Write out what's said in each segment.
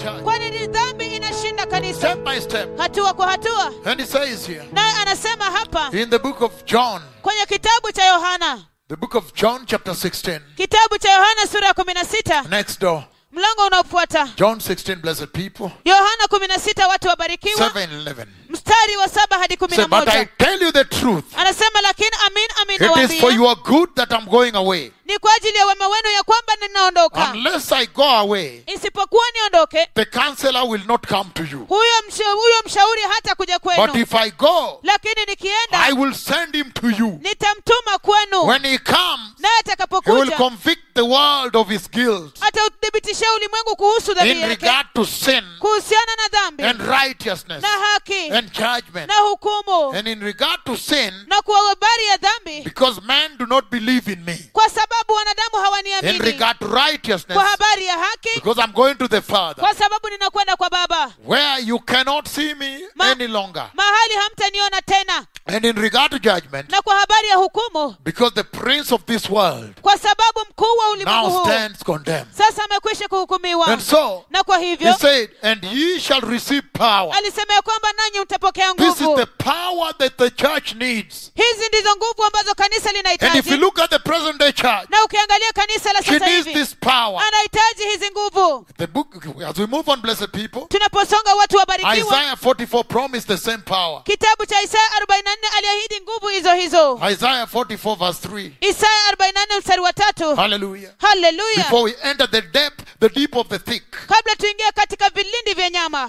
church. kwani ni dhambi inashinda kanisa Step by step. hatua kwa hatua And he says here naye anasema hapa in the book of John, kwenye kitabu cha yohana the book of John, chapter 16, kitabu cha yohana sura ya kumi na sita next door. mlango unaofuata John 16, blessed people. yohana kumi na sita watu wabarikiwa 7 11. mstari wa saba hadi kumi Say, na but I moja tell you the truth. anasema lakini amin amin It is for nawaambia your good that I'm going away. ni kwa ajili ya wema wenu ya kwamba ninaondoka Unless I go away, isipokuwa niondoke the counselor will not come to you. huyo msha, huyo mshauri hata kuja But kwenu if I go, lakini nikienda I will send him to you. nitamtuma kwenu When he comes, naye he will atakapokuja convict the world of his guilt atauthibitishia ulimwengu kuhusu dhambi in yake regard to sin kuhusiana na dhambi and righteousness na haki and judgment. na hukumu And in regard to sin, na kwa habari ya dhambi because men do not believe in me. kwa sababu wanadamu In hawaniamini regard to righteousness, kwa habari ya haki because I'm going to the Father, kwa sababu ninakwenda kwa baba where you cannot see me Ma- any longer. mahali hamtaniona tena And in regard to judgment, na kwa habari ya hukumu because the prince of this world kwa sababu mkuu wa ulimwengu now huu stands condemned. sasa amekwisha kuhukumiwa And so, na kwa he hivyo said, and ye shall receive power. alisema ya kwamba nanyi mtapokea This is nguvu the power that the church needs. hizi ndizo nguvu ambazo kanisa And if you linahitaji look at the present day church, na ukiangalia kanisa la she sasa needs hivi this power. anahitaji hizi nguvu The book, as we move on, blessed people, tunaposonga watu wabarikiwa Isaiah 44 promised the same power. kitabu cha isaya 44 aliahidi nguvu hizo hizo Isaiah 44 verse 3. isaya 44 mstari wa tatu Hallelujah. haleluya Before we enter the depth, the deep of the thick. kabla tuingie katika vilindi vya nyama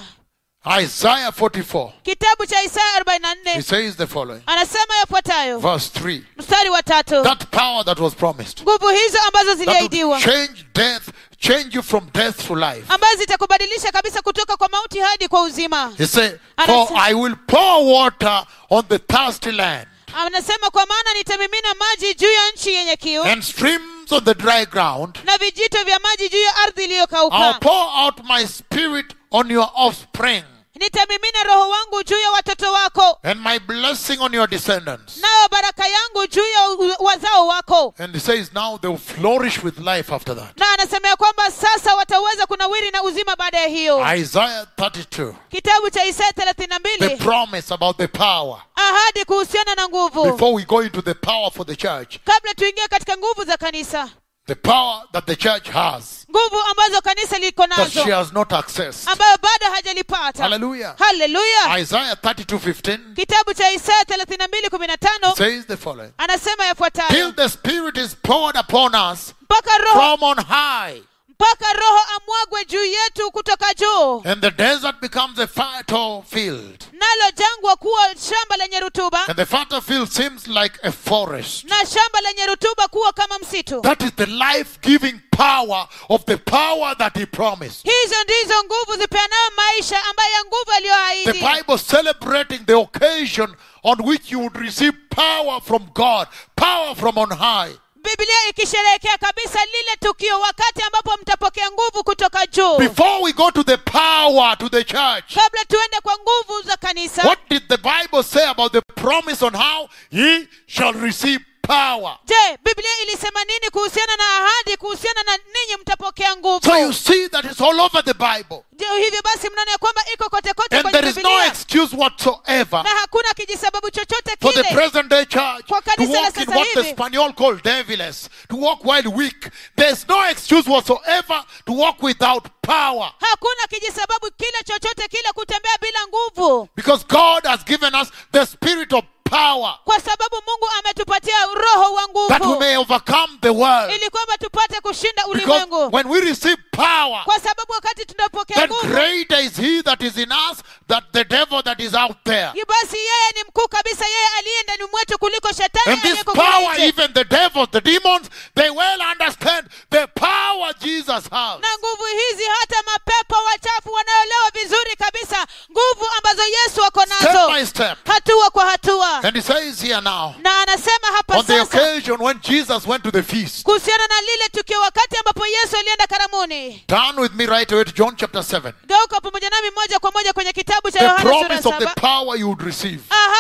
Isaiah 44. kitabu cha isaya He 44 says the following. anasema yafuatayo Verse 3. mstari wa tatu That power that was promised. nguvu hizo ambazo That ziliahidiwa would change death, change you from death to life. ambazo zitakubadilisha kabisa kutoka kwa mauti hadi kwa uzima He said, Anasema- For I will pour water on the thirsty land anasema kwa maana nitamimina maji juu ya nchi yenye kiu and streams on the dry ground. na vijito vya maji juu ya ardhi I'll iliyokauka pour out my spirit on your offspring nitamimina roho wangu juu ya watoto wako and my blessing on your descendants. nayo baraka yangu juu ya u- wazao wako And he says now they will flourish with life after that. na anasema ya kwamba sasa wataweza kunawiri na uzima baada ya hiyo Isaiah 32. kitabu cha isaya thelathini na The mbili promise about the power. ahadi kuhusiana na nguvu Before we go into the power for the church, kabla tuingie katika nguvu za kanisa the power that the church has nguvu ambazo kanisa liko that she nazo has not accessed. ambayo bado hajalipata Hallelujah. haleluya Isaiah 32:15 kitabu cha isaya thelathini na mbili kumi na tano says the following. anasema Till yafuatayo the Spirit is poured upon us mpaka roho from on high, mpaka roho amwagwe juu yetu kutoka juu and the desert becomes a fertile field. nalo jangwa kuwa shamba lenye rutuba And the fertile field seems like a forest. na shamba lenye rutuba kuwa kama msitu That is the life giving power of the power that He promised. hizo ndizo nguvu zipeanayo maisha ambayo ya nguvu The aliyoahidi Bible celebrating the occasion on which you would receive power from God, power from on high. biblia ikisherehekea kabisa lile tukio wakati ambapo mtapokea nguvu kutoka juu Before we go to the power to the church, kabla tuende kwa nguvu za kanisa what did the Bible say about the promise on how ye shall receive power? je biblia ilisema nini kuhusiana na ahadi kuhusiana na ninyi mtapokea nguvu So you see that it's all over the Bible. Je, hivyo basi mnaona ya kwamba iko kote kote And kwenye there is no biblia excuse whatsoever na hakuna kijisababu chochote for the kile present day church Kwa to kanisa la walk in sasa what the hivi. Spanish call deviless, to walk while weak. There's no excuse whatsoever to walk without power. hakuna kijisababu kile chochote kile kutembea bila nguvu Because God has given us the spirit of power kwa sababu mungu ametupatia roho wa that we nguvu may overcome the world. ili kwamba tupate kushinda Because ulimwengu when we receive power, kwa sababu wakati tunapokea then nguvu greater is he that is in us than the devil that is out there. yi- basi yeye ni mkuu kabisa yeye aliye ndani mwetu kuliko shetani And this aliyeko kule power, nje. even the devils, the demons, they well understand the power Jesus has. na nguvu hizi hata mapepo wachafu wanaolewa vizuri kabisa nguvu ambazo yesu ako Step nazo by step. hatua kwa hatua And he says here now, na anasema hapa on the sasa occasion when Jesus went to the feast, kuhusiana na lile tukio wakati ambapo yesu alienda karamuni turn with me right away to John chapter 7. geuka pamoja nami moja kwa moja kwenye kitabu cha The yohana sura promise of the saba power you would receive. ahadi ya nguvu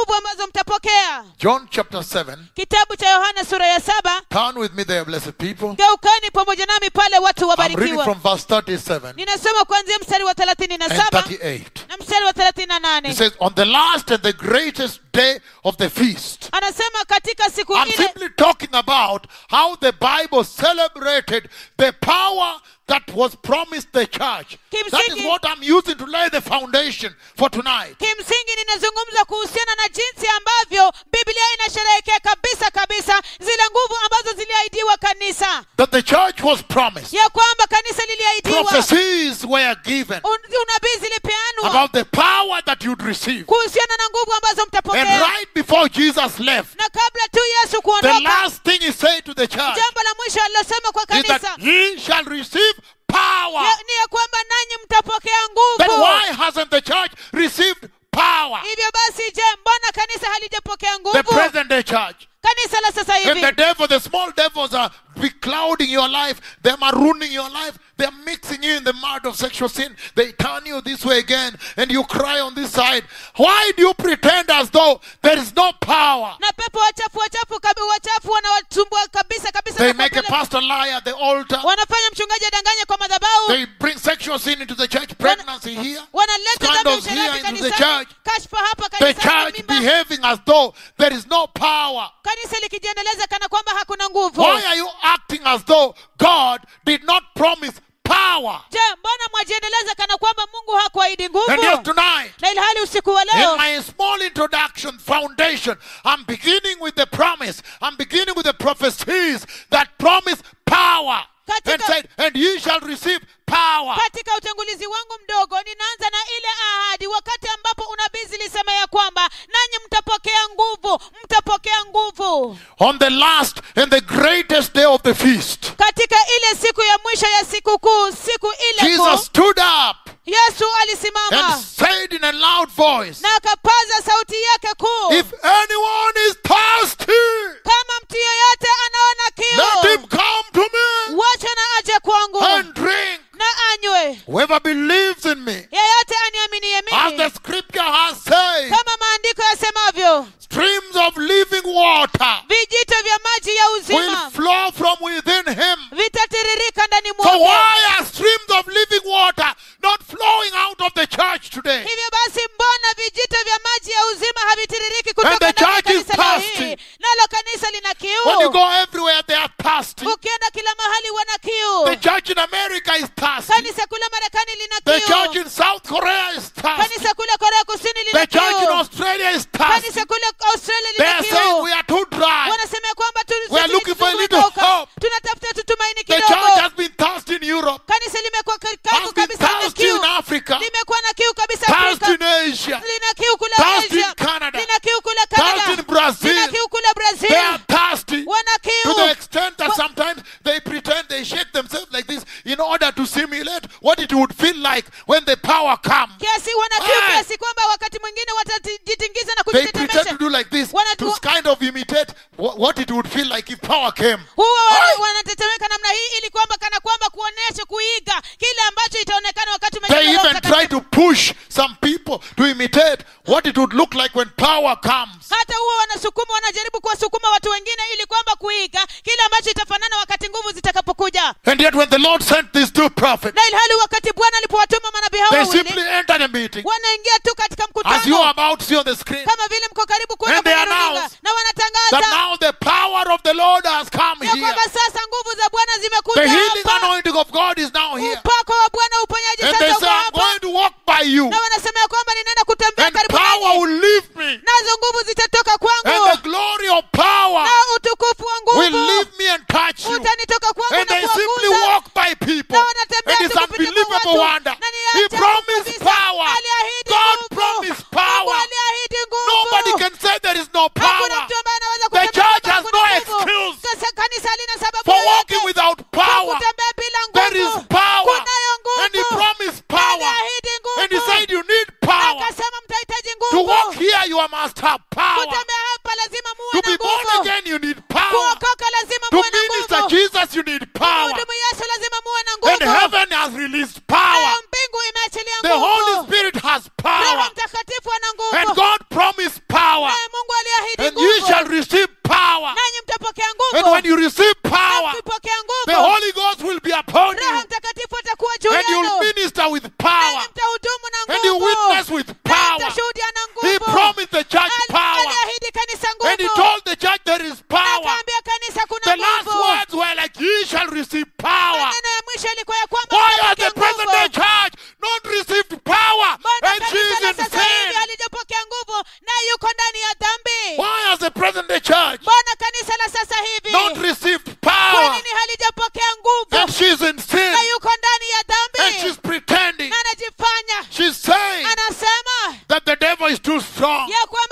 nguvu ambazo mtapokea John chapter 7. kitabu cha yohana sura ya saba Turn with me there, blessed people. geukani pamoja nami pale watu I'm reading wabarikiwa from verse 37 ninasoma kuanzia mstari wa thelathini na and saba 38. na mstari wa thelathini na It nane says, On the last and the greatest day of the feast. anasema katika siku I'm ile simply talking about how the Bible celebrated the power that was promised the church. That is Kimsingi- what I'm using to lay the foundation for tonight. kimsingi ninazungumza kuhusiana na jinsi ambavyo biblia inasherehekea kabisa kabisa zile nguvu ambazo ziliahidiwa kanisa That the church was promised. ya kwamba kanisa liliahidiwa Prophecies were given Un- unabii zilipeanwa about the power that you'd receive. kuhusiana na nguvu ambazo And mtapokea right before Jesus left, na kabla tu yesu the kuondoka last thing he said to the church jambo la mwisho alilosema kwa is that kanisa ye shall receive power. ya- ni ya kwamba nanyi mtapokea Then nguvu why hasn't the church received power? hivyo basi je mbona kanisa halijapokea The nguvu present day church. kanisa la sasa And the hivi devil, the small devils are beclouding your life. They're marooning your life. They're mixing you in the mud of sexual sin. They turn you this way again and you cry on this side. Why do you pretend as though there is no power? na pepo wachafu wachafu kabi wachafu wanawatumbua kabisa kabisa They na make a kwa pale- pastor lie at the altar. wanafanya mchungaji adanganye kwa madhabahu They bring sexual sin into the church, pregnancy here. wanaleta dhambi ya Scandals here usherati into the kanisani church. kashfa hapa The kanisani church mimba behaving as though there is no power. kanisa likijiendeleza kana kwamba hakuna nguvu Why are you acting as though God did not promise power? je mbona mwajiendeleza kana kwamba mungu hakuahidi And yet nguvu tonight, na ilhali usiku wa in leo my small introduction foundation, I'm beginning with the promise. I'm beginning with the prophecies that promise power. And Katika- said, and ye shall receive power. katika utangulizi wangu mdogo ninaanza na ile ahadi wakati ambapo unabii zilisema ya kwamba nanyi mtapokea nguvu mtapokea nguvu On the last and the greatest day of the feast, katika ile siku ya mwisho ya sikukuu siku ile Jesus kuu stood up yesu alisimama and said in a loud voice, na akapaza sauti yake kuu If anyone is thirsty, kama mtu yeyote anaona let him kiu come to me wacha na aje kwangu and drink. na anywe Whoever believes in me, yeyote aniaminie as the mimi scripture has said, kama maandiko yasemavyo streams of living water vijito vya maji ya will uzima flow from within him. vitatiririka ndani So mwake why are streams of living water not flowing out of the church today? hivyo basi mbona vijito vya maji ya uzima havitiririki And kutoka the ndani ya church is kanisa leo thirsty. hii nalo kanisa lina When you kiu go everywhere, they are thirsty. ukienda kila mahali wana The kiu church in America is thirsty. kanisa kule marekani lina The church kiu in South Korea is thirsty. kanisa kule korea kusini The lina church in kiu Australia is thirsty. kanisa kule australia They lina are saying we kiu are too dry. wanasema ya kwamba tu- We are sisi looking for a tumekauka. little hope. tunatafuta tutumaini The church kidogo has been thirsty in Europe, kanisa limekuwa ka- has kavu been kabisa lina thirsty in kiu Africa, limekuwa na kiu kabisa thirsty Afrika in Asia, lina kiu kule thirsty in Asia Canada, lina kiu kule thirsty in Canada Brazil. lina kiu kule They Brazil are thirsty wana to kiu the extent that Wa- sometimes they pretend they shake themselves like this in order to simulate what it would feel like when the power comes. kiasi wana kiu Aye. kiasi kwamba wakati mwingine watajitingiza na They pretend to kujitetemesha do like this Wana- to kind of imitate wha- what it would feel like if power came. huwa wana- Aye. wanatetemeka namna hii ili kwamba kana kwamba kuonesha kuiga kile ambacho itaonekana wakati They umejaliwa Roho even try Mtakatifu. to push some people to imitate what it would look like when power comes. hata huwa wanasukuma wanajaribu kuwasukuma watu wengine ili kwamba kuiga kile ambacho itafanana wakati nguvu zitakapokuja And yet, when the Lord sent these two prophets, na ilhali wakati bwana alipowatuma manabii hao they wawili simply entered a meeting, wanaingia tu katika as you are mkutano about to see on the screen, kama vile mko karibu kuona And they kwenye runinga announce na that wanatangaza now the power of the Lord has come ya here. kwamba sasa nguvu za bwana The zimekuja healing hapa anointing of God is now here. upako wa bwana uponyaji And they sasa uko say, I'm hapa going to walk by you, na wanasema ya kwamba ninaenda kutembea and karibu power nanyi will leave me, nazo nguvu zitatoka and kwangu the glory of power na utukufu wa will nguvu leave me and touch you. utanitoka kwangu And na they simply kuwaguza walk by people. na wanatembea And it's tu kupita kwa unbelievable watu. wonder. Na ni He ajabu promised kabisa. power. Aliahidi God nguvu. promised Mungu power. aliahidi nguvu. Nobody can say there is no Hakuna power mtu ambaye anaweza The kusema church kwamba has hakuna no nguvu. excuse Sasa kanisa halina sababu for yoyote walking without kwa power. kutembea bila There is nguvu. power. Kunayo And he nguvu. promised power. Aliahidi nguvu. And he said you need Na power. akasema mtahitaji To nguvu. walk here you must have power. Kutembea hapa lazima muwe To na be born nguvu. again you need power. Kuokoka lazima To muwe na minister nguvu. Jesus you need power. Kumhudumu Yesu lazima muwe na And nguvu. heaven has released power. Nayo mbingu imeachilia The Holy nguvu. Spirit has Roho power. Mtakatifu ana And nguvu. God promised power. Na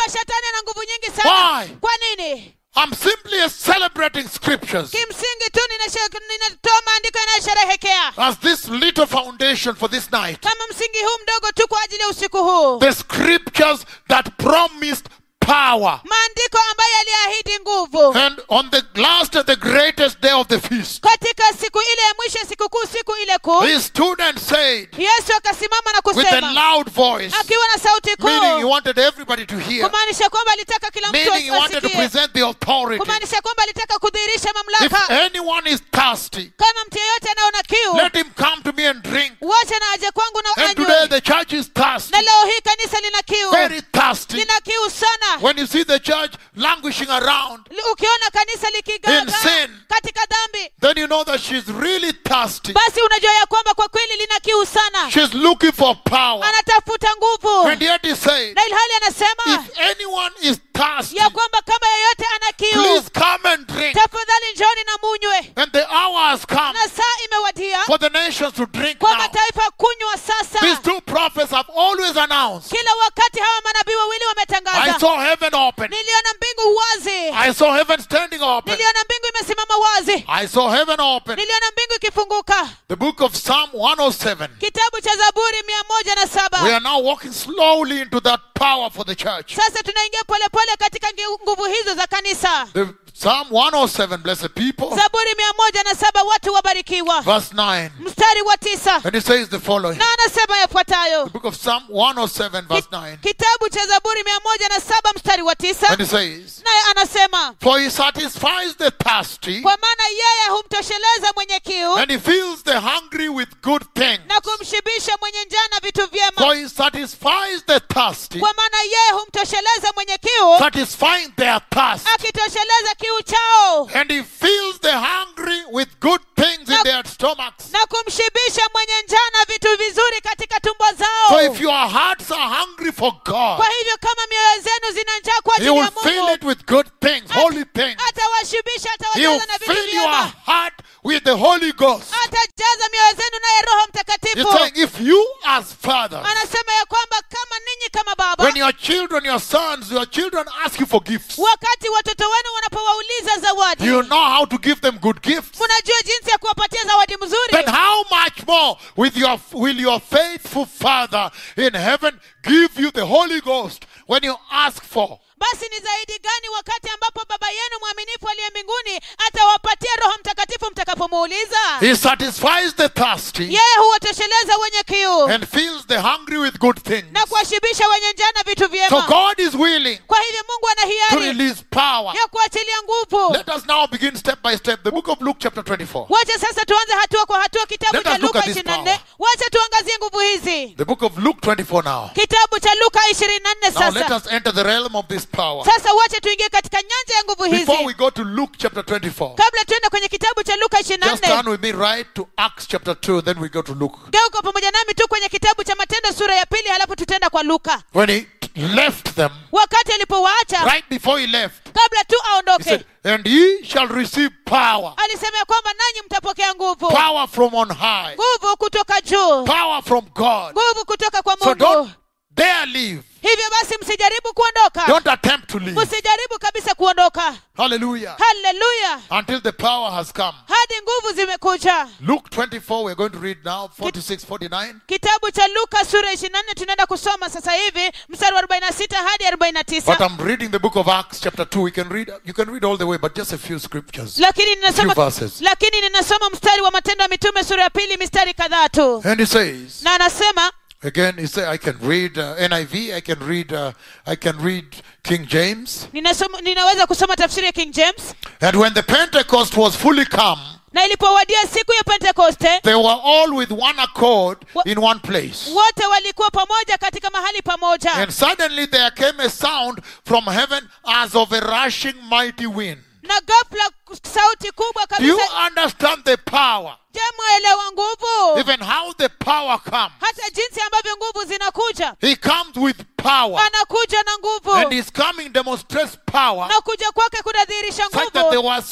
kwamba shetani ana nguvu nyingi sana Why? kwa nini I'm simply celebrating scriptures kimsingi tu ninashe- ninatoa maandiko yanayosherehekea as this little foundation for this night. kama msingi huu mdogo tu kwa ajili ya usiku huu The scriptures that promised power. maandiko ambayo yaliahidi nguvu And on the last and the greatest day of the feast, katika siku ile ya mwisho ya sikukuu siku ile kuu his student said yesu akasimama na with a kusema loud voice, akiwa na sauti meaning he kuu wanted everybody to hear, kumaanisha kwamba alitaka kila mtu meaning he wanted to asikie present the authority. kumaanisha kwamba alitaka kudhihirisha If mamlaka anyone is thirsty, kama mtu yeyote anaona kiu let him come to me and drink. wacha na aje kwangu na And today anywe the church is thirsty, na leo hii kanisa lina kiu very thirsty. lina kiu sana When you see the church languishing around, Li- ukiona kanisa In likigaga sin. katika dhambi then you know that she's really thirsty. basi unajua ya kwamba kwa kweli lina kiu sana She's looking for power. anatafuta nguvu And yet he said, na ilhali anasema if anyone is thirsty, ya kwamba kama yeyote ana kiu please come and drink. tafadhali njoni na munywe And the hour has come na saa imewadia for the nations to drink kwa now. mataifa kunywa These sasa two prophets have always announced. kila wakati hawa manabii wawili I wametangaza saw heaven open. niliona mbingu wazi I saw heaven standing open. niliona mbingu imesimama wazi I saw heaven open. niliona mbingu ikifunguka The book of Psalm 107. kitabu cha zaburi mia moja na We saba are now walking slowly into that power for the church. sasa tunaingia polepole katika ngi- nguvu hizo za kanisa The Psalm 107, blessed people, zaburi mia moja na saba watu wabarikiwa verse 9. mstari wa tisa And it says the following. na anasema yafuatayo The book of Psalm 107, verse 9. kitabu cha zaburi mia moja na saba mstari wa tisa And it says, naye anasema For he satisfies the thirsty, kwa maana yeye humtosheleza mwenye kiu and he fills the hungry with good things. na kumshibisha mwenye njaa na vitu vyema For he satisfies the thirsty, kwa maana yeye humtosheleza mwenye kiu satisfying their thirst. akitosheleza kiu chao And he fills the hungry with good things in Na- their stomachs. na kumshibisha mwenye njaa na vitu vizuri katika tumbo So zao if your hearts are hungry for God, kwa hivyo kama mioyo zenu zina njaa kwa he ajili will ya fill mungu it with good things, holy things. atawashibisha He will atawajaza na vitu fill your vyema heart with the Holy Ghost. atajaza mioyo zenu naye roho He's mtakatifu saying, if you as fathers, anasema ya kwamba kama ninyi kama baba when your children, your sons, your children ask you for gifts, wakati watoto wenu wanapowauliza zawadi you know how to give them good gifts. mnajua jinsi ya kuwapatia zawadi mzuri Then how much more with your, will your faithful Father in heaven give you the Holy Ghost when you ask for? basi ni zaidi gani wakati ambapo baba yenu mwaminifu aliye mbinguni atawapatia roho mtakatifu mtakapomuuliza He satisfies the thirsty yeye huwatosheleza wenye kiu and fills the hungry with good things. na kuwashibisha wenye njaa na vitu So vyema God is willing kwa hivyo mungu ana to hiari release power. ya kuachilia nguvu Let us now begin step by step. The book of Luke, chapter 24. wacha sasa tuanze hatua kwa hatua kitabu Let cha us look luka at this 24 power. wacha tuangazie nguvu hizi The book of Luke 24 now. kitabu cha luka 24 Now let sasa us enter the realm of this power. sasa wacha tuingie katika nyanja ya nguvu Before we hizi go to Luke chapter 24, kabla tuende kwenye kitabu cha luka just turn 24 with me right to Acts chapter 2, then we go to Luke. geuka pamoja nami tu kwenye kitabu cha matendo sura ya pili halafu tutaenda kwa luka When he left them, wakati alipowaacha right before he left, kabla tu he aondoke said, And ye shall receive power, alisema ya kwamba nanyi mtapokea nguvu power from on high, nguvu kutoka juu power from God. nguvu kutoka kwa So mungu don't dare leave. hivyo basi msijaribu kuondoka Don't attempt to leave. msijaribu kabisa kuondoka Hallelujah. haleluya Until the power has come. hadi nguvu zimekuja Luke 24, we're going to read now, 46, 49. kitabu cha luka sura 24 tunaenda kusoma sasa hivi mstari wa 46 hadi But 49 I'm reading the book of Acts, chapter 2. We can read, you can read all the way, but just a few scriptures. lakini ninasoma Few verses. lakini ninasoma mstari wa matendo ya mitume sura ya pili mistari kadhaa tu And he says, na anasema again, he said, I can read uh, NIV, I can read, uh, I can read King James. ninasoma, ninaweza kusoma tafsiri ya king james And when the Pentecost was fully come, na ilipowadia siku ya pentekoste they were all with one accord Wha- in one place. wote walikuwa pamoja katika mahali pamoja And suddenly there came a sound from heaven as of a rushing mighty wind. na ghafla sauti kubwa Do you kabisa understand the power? je mwaelewa nguvu Even how the power comes. hata jinsi ambavyo nguvu zinakuja He comes with power. anakuja na And nguvu his coming demonstrates power na kuja kwake kunadhihirisha such that there nguvu was some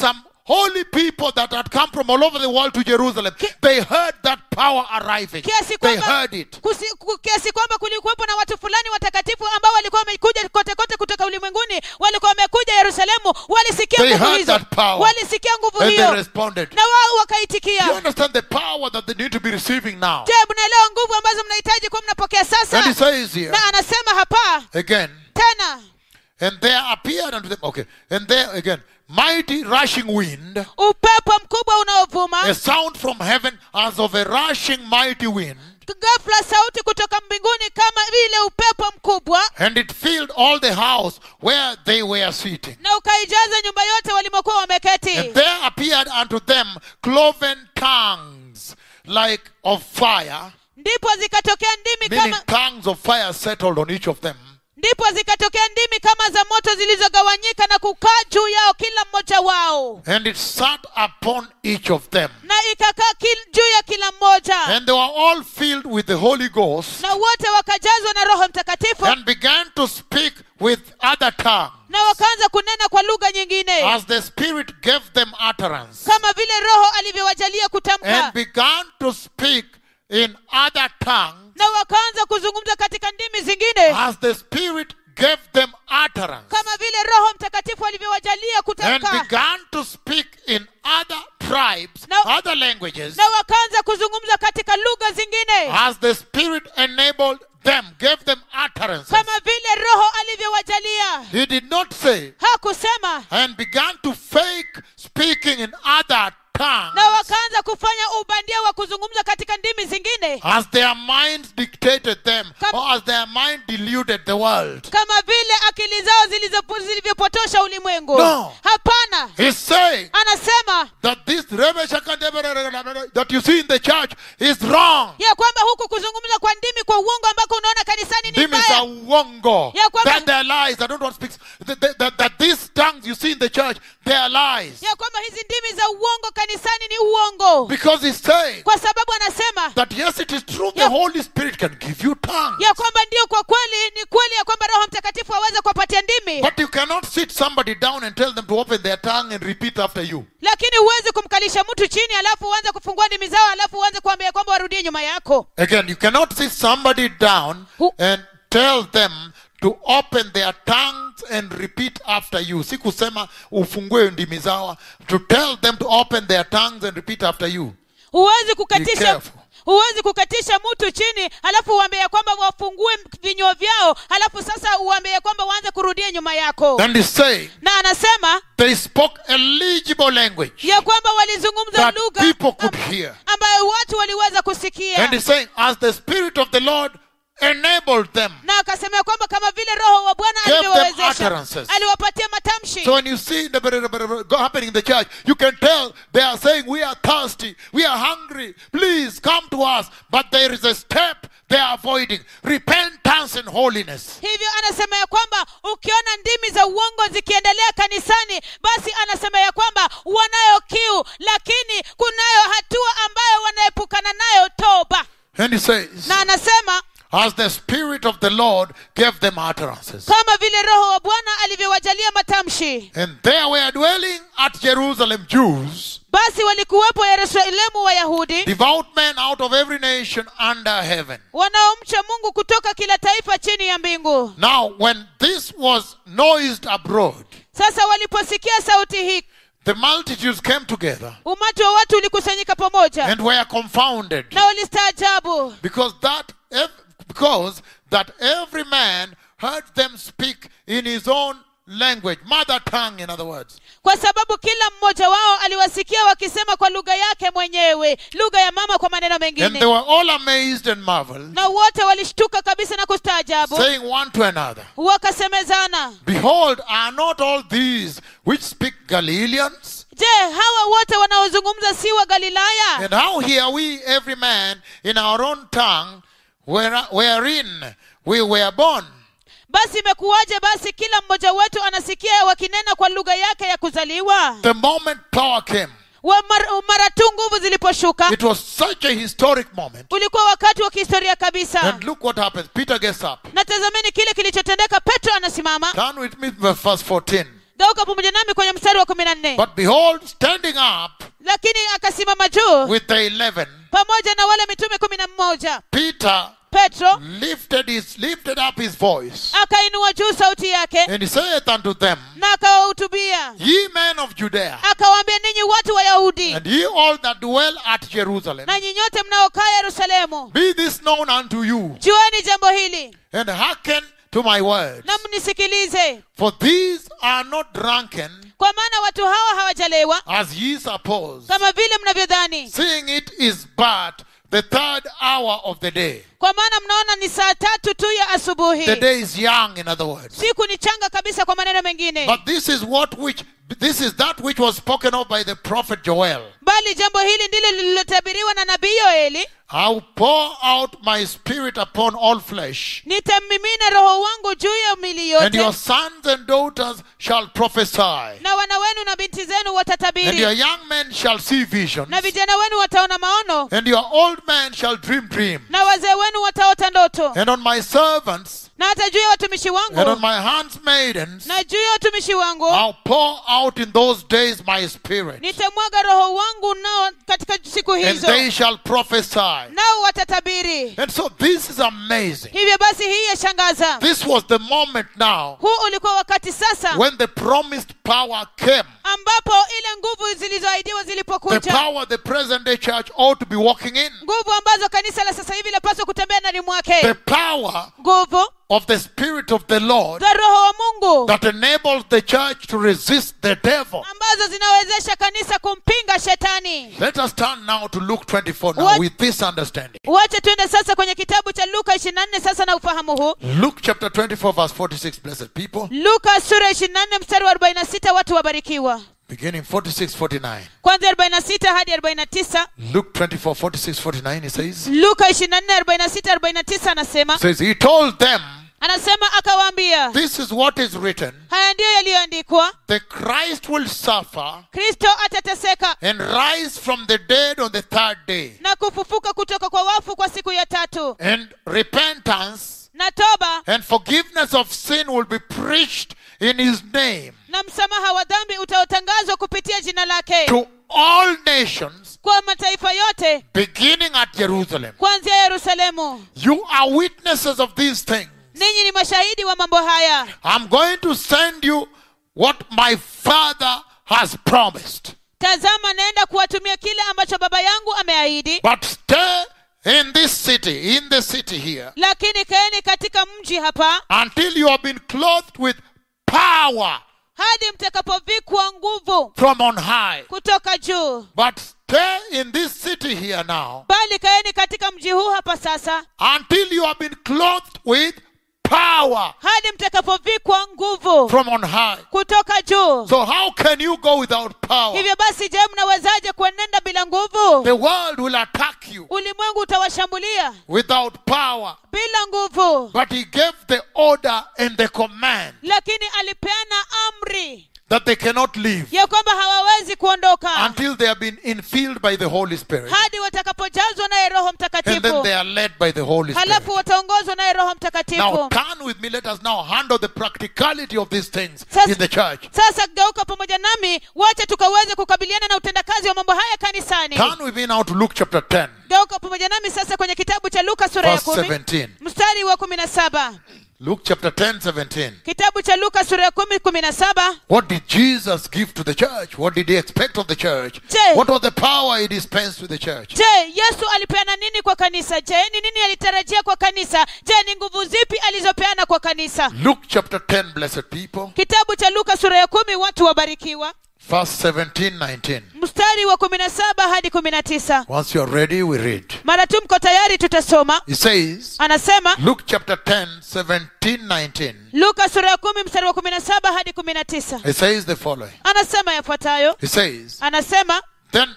holy people that had come from all over the world to Jerusalem, they heard that power arriving. kiasi They kwamba heard it. kusi- ku- kiasi kwamba kulikuwepo na watu fulani watakatifu ambao walikuwa wamekuja kote kote kutoka ulimwenguni walikuwa wamekuja yerusalemu walisikia They nguvu heard hizo that power. walisikia nguvu And they hiyo responded. na wao Do you wakaitikia understand the power that they need to be receiving now? je mnaelewa nguvu ambazo mnahitaji kuwa mnapokea And he sasa says here na anasema hapa again, tena and there appeared unto them, okay, and there again, mighty rushing wind, upepo mkubwa unaovuma a sound from heaven as of a rushing mighty wind, ghafla sauti kutoka mbinguni kama vile upepo mkubwa and it filled all the house where they were sitting. na ukaijaza nyumba yote walimokuwa wameketi And there appeared unto them cloven tongues like of fire, ndipo zikatokea ndimi meaning kama tongues of fire settled on each of them. ndipo zikatokea ndimi kama za moto zilizogawanyika na kukaa juu yao kila mmoja wao And it sat upon each of them. na ikakaa kil- juu ya kila mmoja And they were all filled with the Holy Ghost na wote wakajazwa na roho mtakatifu and began to speak with other tongues na wakaanza kunena kwa lugha nyingine as the Spirit gave them utterance. kama vile roho alivyowajalia kutamka And began to speak in other tongues na wakaanza kuzungumza katika ndimi zingine as the Spirit gave them utterance. kama vile roho mtakatifu alivyowajalia And kutamka began to speak in other tribes, Now- other languages, na wakaanza kuzungumza katika lugha zingine as the Spirit enabled them, gave them utterance. kama vile roho alivyowajalia He did not say, hakusema and began to fake speaking in other tongues na wakaanza kufanya ubandia wa kuzungumza katika ndimi zingine as their minds dictated them Kam- or as their mind deluded the world. kama vile akili zao zilizopo- zilivyopotosha ulimwengu No. hapana He's saying anasema that this that you see in the church is wrong. ya kwamba huku kuzungumza kwa ndimi kwa uongo ambako unaona kanisani ni Them is mbaya a wongo. Ya kwamba- That they're lies. I don't want to speak. That, that, that, that these tongues you see in the church, they are lies. ya kwamba hizi ndimi za uongo kanisani ni uongo Because he's saying kwa sababu anasema that yes, it is true, the Ya- Holy Spirit can give you tongues. ya kwamba ndio kwa kweli ni kweli ya kwamba roho mtakatifu aweze kuwapatia ndimi But you cannot sit somebody down and tell them to open their tongue and repeat after you. lakini huwezi kumkalisha mtu chini alafu uanze kufungua ndimi zao alafu uanze kuambia kwamba warudie nyuma yako Again, you cannot sit somebody down Who- and tell them to open their tongues and repeat after you. Si kusema ufungue ndimi zao. To tell them to open their tongues and repeat after you. huwezi Be kukatisha careful. huwezi kukatisha mtu chini alafu uambie ya kwamba wafungue vinywa vyao alafu sasa uambie ya kwamba waanze kurudia nyuma yako And he's saying na anasema they spoke a legible language ya kwamba walizungumza that lugha people could am- hear. ambayo watu waliweza kusikia And he's saying, as the Spirit of the Lord enabled them. na akasema ya kwamba kama vile roho wa bwana Gave them alivyowezesha utterances. aliwapatia matamshi So when you see the go happening in the church, you can tell they are saying, We are thirsty, we are hungry, please come to us. But there is a step they are avoiding repentance and holiness. hivyo anasema ya kwamba ukiona ndimi za uongo zikiendelea kanisani basi anasema ya kwamba wanayo kiu lakini kunayo hatua ambayo wanaepukana nayo toba And he says, na anasema As the Spirit of the Lord gave them utterances. kama vile roho wa bwana alivyowajalia matamshi And there were dwelling at Jerusalem Jews, basi walikuwepo yerusalemu wayahudi devout men out of every nation under heaven. wanaomcha mungu kutoka kila taifa chini ya mbingu Now, when this was noised abroad, sasa waliposikia sauti hii the multitudes came together umati wa watu ulikusanyika pamoja and were confounded. na walistaajabu because that ev- because that every man heard them speak in his own language mother tongue in other words kwa sababu kila mmoja wao aliwasikia wakisema kwa lugha yake mwenyewe lugha ya mama kwa maneno and they mengine were all amazed and marveled na wote walishtuka kabisa na kustaajabu saying one to another wakasemezana behold are not all these which speak galileans je hawa wote wanaozungumza si wa galilaya and how hear we every man in our own tongue where- wherein we were born basi imekuwaje basi kila mmoja wetu anasikia wakinena kwa lugha yake ya kuzaliwa the moment power came Wa mar, mara tu nguvu ziliposhuka it was such a historic moment ulikuwa wakati wa kihistoria kabisa and look what happens peter gets up na tazameni kile kilichotendeka petro anasimama turn with me to verse 14 geuka pamoja nami kwenye mstari wa kumi na nne But behold, standing up lakini akasimama juu with the eleven, pamoja na wale mitume kumi na mmoja Peter petro lifted his lifted up his voice akainua juu sauti yake and he saith unto them, na akawahutubia Ye men of Judea, akawaambia ninyi watu wayahudi and ye all that dwell at Jerusalem, na nyinyote mnaokaa yerusalemu be this known unto you, jueni jambo hili and hearken to my words. na mnisikilize For these are not drunken, kwa maana watu hawa hawajalewa as ye suppose, kama vile mnavyodhani seeing it is but the third hour of the day. kwa maana mnaona ni saa tatu tu ya asubuhi The day is young, in other words. siku ni changa kabisa kwa maneno mengine But this is what which this is that which was spoken of by the prophet Joel. bali jambo hili ndilo lililotabiriwa na nabii yoeli I'll pour out my spirit upon all flesh, nitammimina roho wangu juu ya mili and your yote sons and daughters shall prophesy, na wana wenu na binti zenu and your watatabiri young men shall see visions, na vijana wenu wataona maono and your old men shall dream dreams. na wazee wenu wataota ndoto And on my servants na hata juu ya watumishi and on wangu my handmaidens na juu ya watumishi wangu I'll pour out in those days my spirit, nitamwaga roho wangu nao katika siku and hizo they shall prophesy. nao watatabiri And so this is amazing. hivyo basi hii yashangaza This was the moment now huu ulikuwa wakati sasa when the promised power came. ambapo ile nguvu zilizoahidiwa The zilipokuja power the present day church ought to be walking in. nguvu ambazo kanisa la sasa hivi lapaswa kutembea ndani The mwake power nguvu of the Spirit of the Lord za roho wa mungu that enables the church to resist the devil. ambazo zinawezesha kanisa kumpinga shetani Let us turn now to Luke 24 now What- with this understanding. wache tuende sasa kwenye kitabu cha luka 24 sasa na ufahamu huu Luke chapter 24, verse 46, blessed people. luka sura 24 mstari wa 46 watu wabarikiwa Beginning 46, 49. kwanzia 46 hadi 49 Luke 24, 46, 49, he says, luka 24 46 49 anasema says, He told them, anasema akawaambia This is what is written haya ndiyo yaliyoandikwa the Christ will suffer kristo atateseka and rise from the dead on the third day. na kufufuka kutoka kwa wafu kwa siku ya tatu And repentance na toba and forgiveness of sin will be preached in his name na msamaha wa dhambi utaotangazwa kupitia jina lake to all nations, kwa mataifa yote beginning at Jerusalem. kuanzia yerusalemu You are witnesses of these things. ninyi ni mashahidi wa mambo haya I'm going to send you what my Father has promised. tazama naenda kuwatumia kile ambacho baba yangu ameahidi But stay in this city, in the city here, lakini kaeni katika mji hapa until you have been clothed with power hadi mtakapovikwa nguvu from on high. kutoka juu But stay in this city here now bali kaeni katika mji huu hapa sasa until you have been clothed with power hadi mtakapovikwa nguvu from on high. kutoka juu So how can you go without power? hivyo basi je mnawezaje kuenenda bila nguvu The world will attack you ulimwengu utawashambulia without power. bila nguvu But he gave the order and the command lakini alipeana amri that they cannot leave ya kwamba hawawezi kuondoka until they have been infilled by the Holy Spirit. hadi watakapojazwa naye roho And then mtakatifu they are led by the Holy Spirit. halafu wataongozwa naye roho Now mtakatifu turn with me. Let us now handle the practicality of these things Sasa- in the church. sasa geuka pamoja nami wacha tukaweze kukabiliana na utendakazi wa mambo haya kanisani Turn with me now to Luke chapter 10, geuka pamoja nami sasa kwenye kitabu cha luka sura ya verse kumi 17. mstari wa kumi na saba Luke chapter 10, 17. kitabu cha luka sura ya kumi kumi na saba What did Jesus give to the church? What did he expect of the church? Je- What was the power he dispensed to the church? je yesu alipeana nini kwa kanisa je ni nini alitarajia kwa kanisa je ni nguvu zipi alizopeana kwa kanisa Luke chapter 10, blessed people, kitabu cha luka sura ya kumi watu wabarikiwa verse 17, 19. mstari wa kumi na saba hadi kumi na tisa Once you're ready, we read. mara tu mko tayari tutasoma He says, anasema Luke chapter 10, 17, 19. luka sura ya kumi mstari wa kumi na saba hadi kumi na tisa He says the following. anasema yafuatayo He says, anasema Then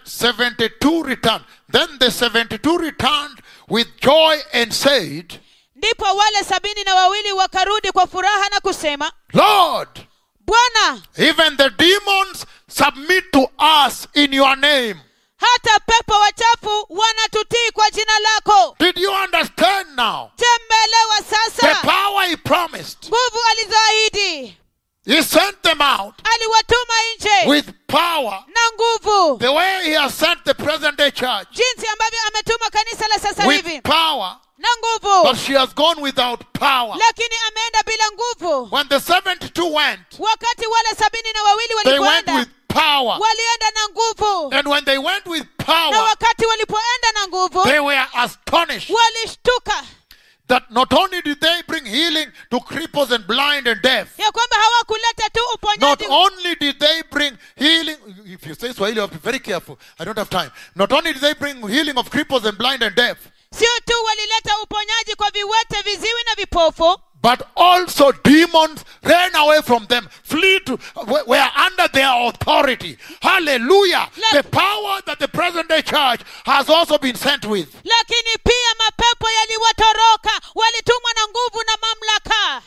72 returned. Then the 72 returned with joy and said, ndipo wale sabini na wawili wakarudi kwa furaha na kusema Lord, bwana even the demons submit to us in your name. hata pepo wachafu wanatutii kwa jina lako Did you understand now? je mmeelewa The sasa power he promised. nguvu alizoahidi He sent them out aliwatuma nje with power, na nguvu the way He has sent the present day church jinsi ambavyo ametuma kanisa la sasa hivi with power, na nguvu but she has gone without power. lakini ameenda bila nguvu When the 72 went, wakati wale sabini na wawili they went walipoenda with power. walienda na nguvu And when they went with na power, wakati walipoenda na nguvu they were astonished walishtuka that not only did they bring healing to cripples and blind and deaf, ya kwamba hawakuleta tu not uponyaji only did they bring healing, if you say Swahili, I'll be very careful. I don't have time. Not only did they bring healing of cripples and blind and deaf, sio tu walileta uponyaji kwa viwete viziwi na vipofu but also demons ran away from them, flee to, were were under their authority. Hallelujah. Let- The power that the present day church has also been sent with. lakini pia mapepo yaliwatoroka walitumwa na nguvu na mamlaka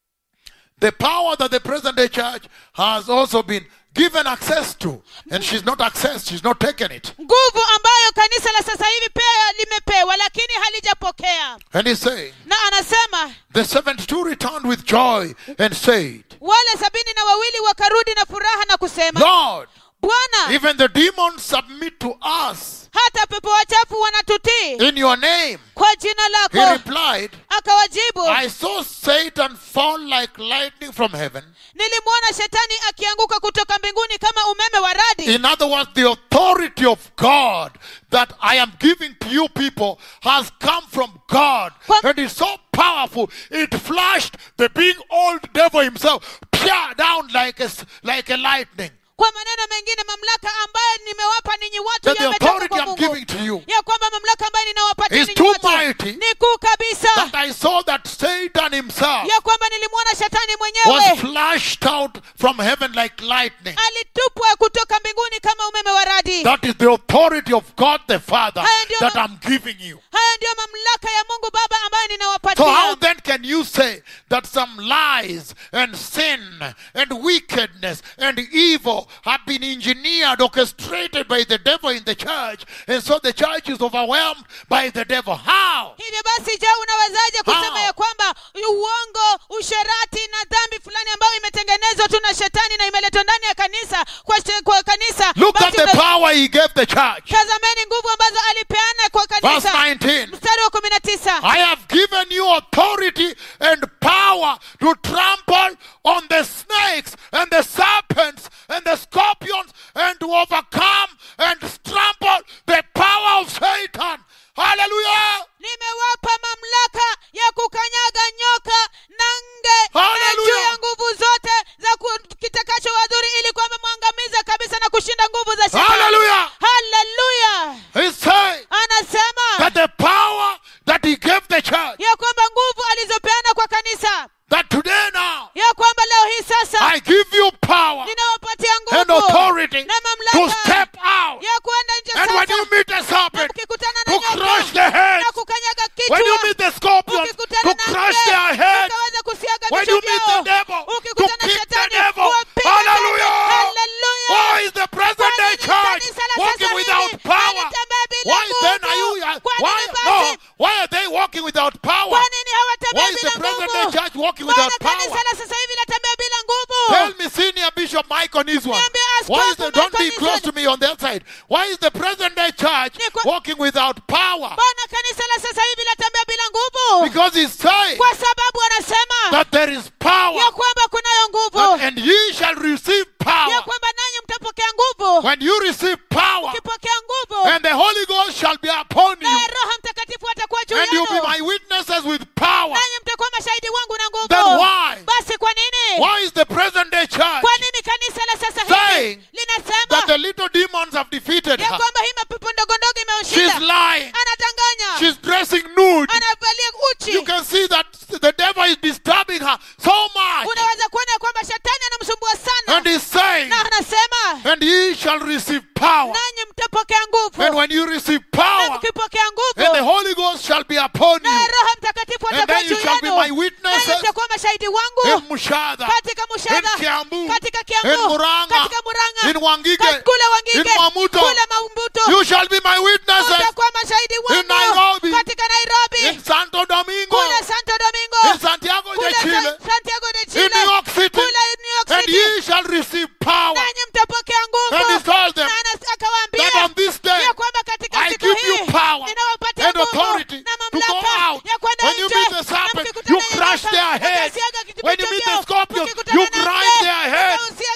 The power that the present day church has also been given access to. And she's not accessed, she's not taken it. nguvu ambayo kanisa la sasa hivi pia limepewa lakini halijapokea And he's saying, na anasema the 72 returned with joy and said, wale sabini na wawili wakarudi na furaha na kusema Lord, bwana even the demons submit to us hata pepo wachafu wanatutii in your name. kwa jina He lako replied, akawajibu I saw Satan fall like lightning from heaven. nilimwona shetani akianguka kutoka mbinguni kama umeme wa radi In other words, the authority of God that I am giving to you people has come from God. Kwa- And it's so powerful. It flashed the big old devil himself pia down like a, s- like a lightning. kwa maneno mengine mamlaka ambayo nimewapa ninyi watu That the yametoka authority kwa I'm Mungu giving to you ya kwamba mamlaka ambayo ninawapatia is ninyi too watu mighty ni kuu kabisa that I saw that Satan himself ya kwamba nilimwona shetani was mwenyewe flashed out from heaven like lightning. alitupwa kutoka mbinguni kama umeme wa radi That is the authority of God the Father Haya ndio that ma- I'm giving you. haya ndiyo mamlaka ya mungu baba ambayo So ninawapatia how then can you say that some lies and sin and wickedness and evil have been engineered, orchestrated by the devil in the church, and so the church is overwhelmed by the devil? How? hivyo basi je unawezaje kusema How? ya kwamba uongo usherati na dhambi fulani ambayo imetengenezwa tu na shetani na imeletwa ndani ya kanisa kwa, she- kwa kanisa Look at basi the una- power he gave the church. tazameni nguvu ambazo alipeana kwa Verse kanisa 19. mstari wa kumi na tisa I have given you authority and power to trample on the snakes and the serpents and the scorpions and to overcome and trample the power of Satan. Hallelujah. nimewapa mamlaka ya kukanyaga nyoka na nge na Hallelujah. juu ya nguvu zote za ku- kitakacho wadhuri ili kwamba mwangamiza kabisa na kushinda nguvu za shetani Hallelujah. haleluya He's saying anasema that the power that he gave the church, ya kwamba nguvu alizopeana kwa kanisa that today now ya kwamba leo hii sasa I give you power ninawapatia and nguvu authority na to mamlaka step out. ya kuenda nje And when sasa you meet a na serpent, mkikutana na to nyoka crush the heads. na kukanyaga When you kichwa meet the scorpions, ukikutana to na crush nge, their heads. ukaweza kusiaga When vichwa you meet the vyao devil, to ukikutana na kick the shetani devil. kuwapiga Hallelujah. tena. Hallelujah. Why is the present day Kwa nini church kanisa la walking sasa without hivi power? halitembei bila Why then are you? nguvu? Kwa Why nini no? basi? Why are they walking without power? kwa nini hawatembei Why is the bila present day nguvu church walking Mbona without kanisa power? la sasa hivi latembea bila nguvu Tell me, Senior Bishop Mike on his one. Niambie Why is Askofu the, don't be Michael close Nison. to me on that side. Why is the present day church Ni kwa- walking without power? mbona kanisa la sasa hivi latembea bila nguvu Because he's saying kwa sababu anasema that there is power ya kwamba kunayo that- nguvu and ye shall receive ya power. kwamba nanyi mtapokea nguvu When you receive power, ukipokea nguvu and the Holy Ghost shall be upon you, naye roho mtakatifu atakuwa juu and you'll be yenu my witnesses with power. nanyi mtakuwa mashahidi wangu na Then nguvu why? basi kwa nini Why is the present day church kwa nini kanisa la sasa Saying hivi linasema that the little demons have defeated ya her? kwamba hii mapepo ndogo ndogo She's imeushinda lying. anadanganya She's dressing nude. anavalia uchi You can see that the devil is disturbing her so much. unaweza kuona ya kwamba shetani anamsumbua sana And he's saying, na anasema and ye shall receive power. nanyi mtapokea nguvu And when you receive na power, mkipokea and the nguvu Holy Ghost shall be upon naye you, roho mtakatifu and atakuwa then you juu shall be yenu my nanyi witnesses mtakuwa mashahidi in wangu Mushada, katika in mushadha Kiambu, katika in kiambu Muranga, katika muranga in Wangige, kat- kule wangige in Mamuto. kule mambuto You shall be my witnesses mtakuwa mashahidi wangu Nairobi, katika in nairobi Santo Domingo, kule santo in domingo Santiago kule de Chile, Sa- santiago de in chile New York City, kule new york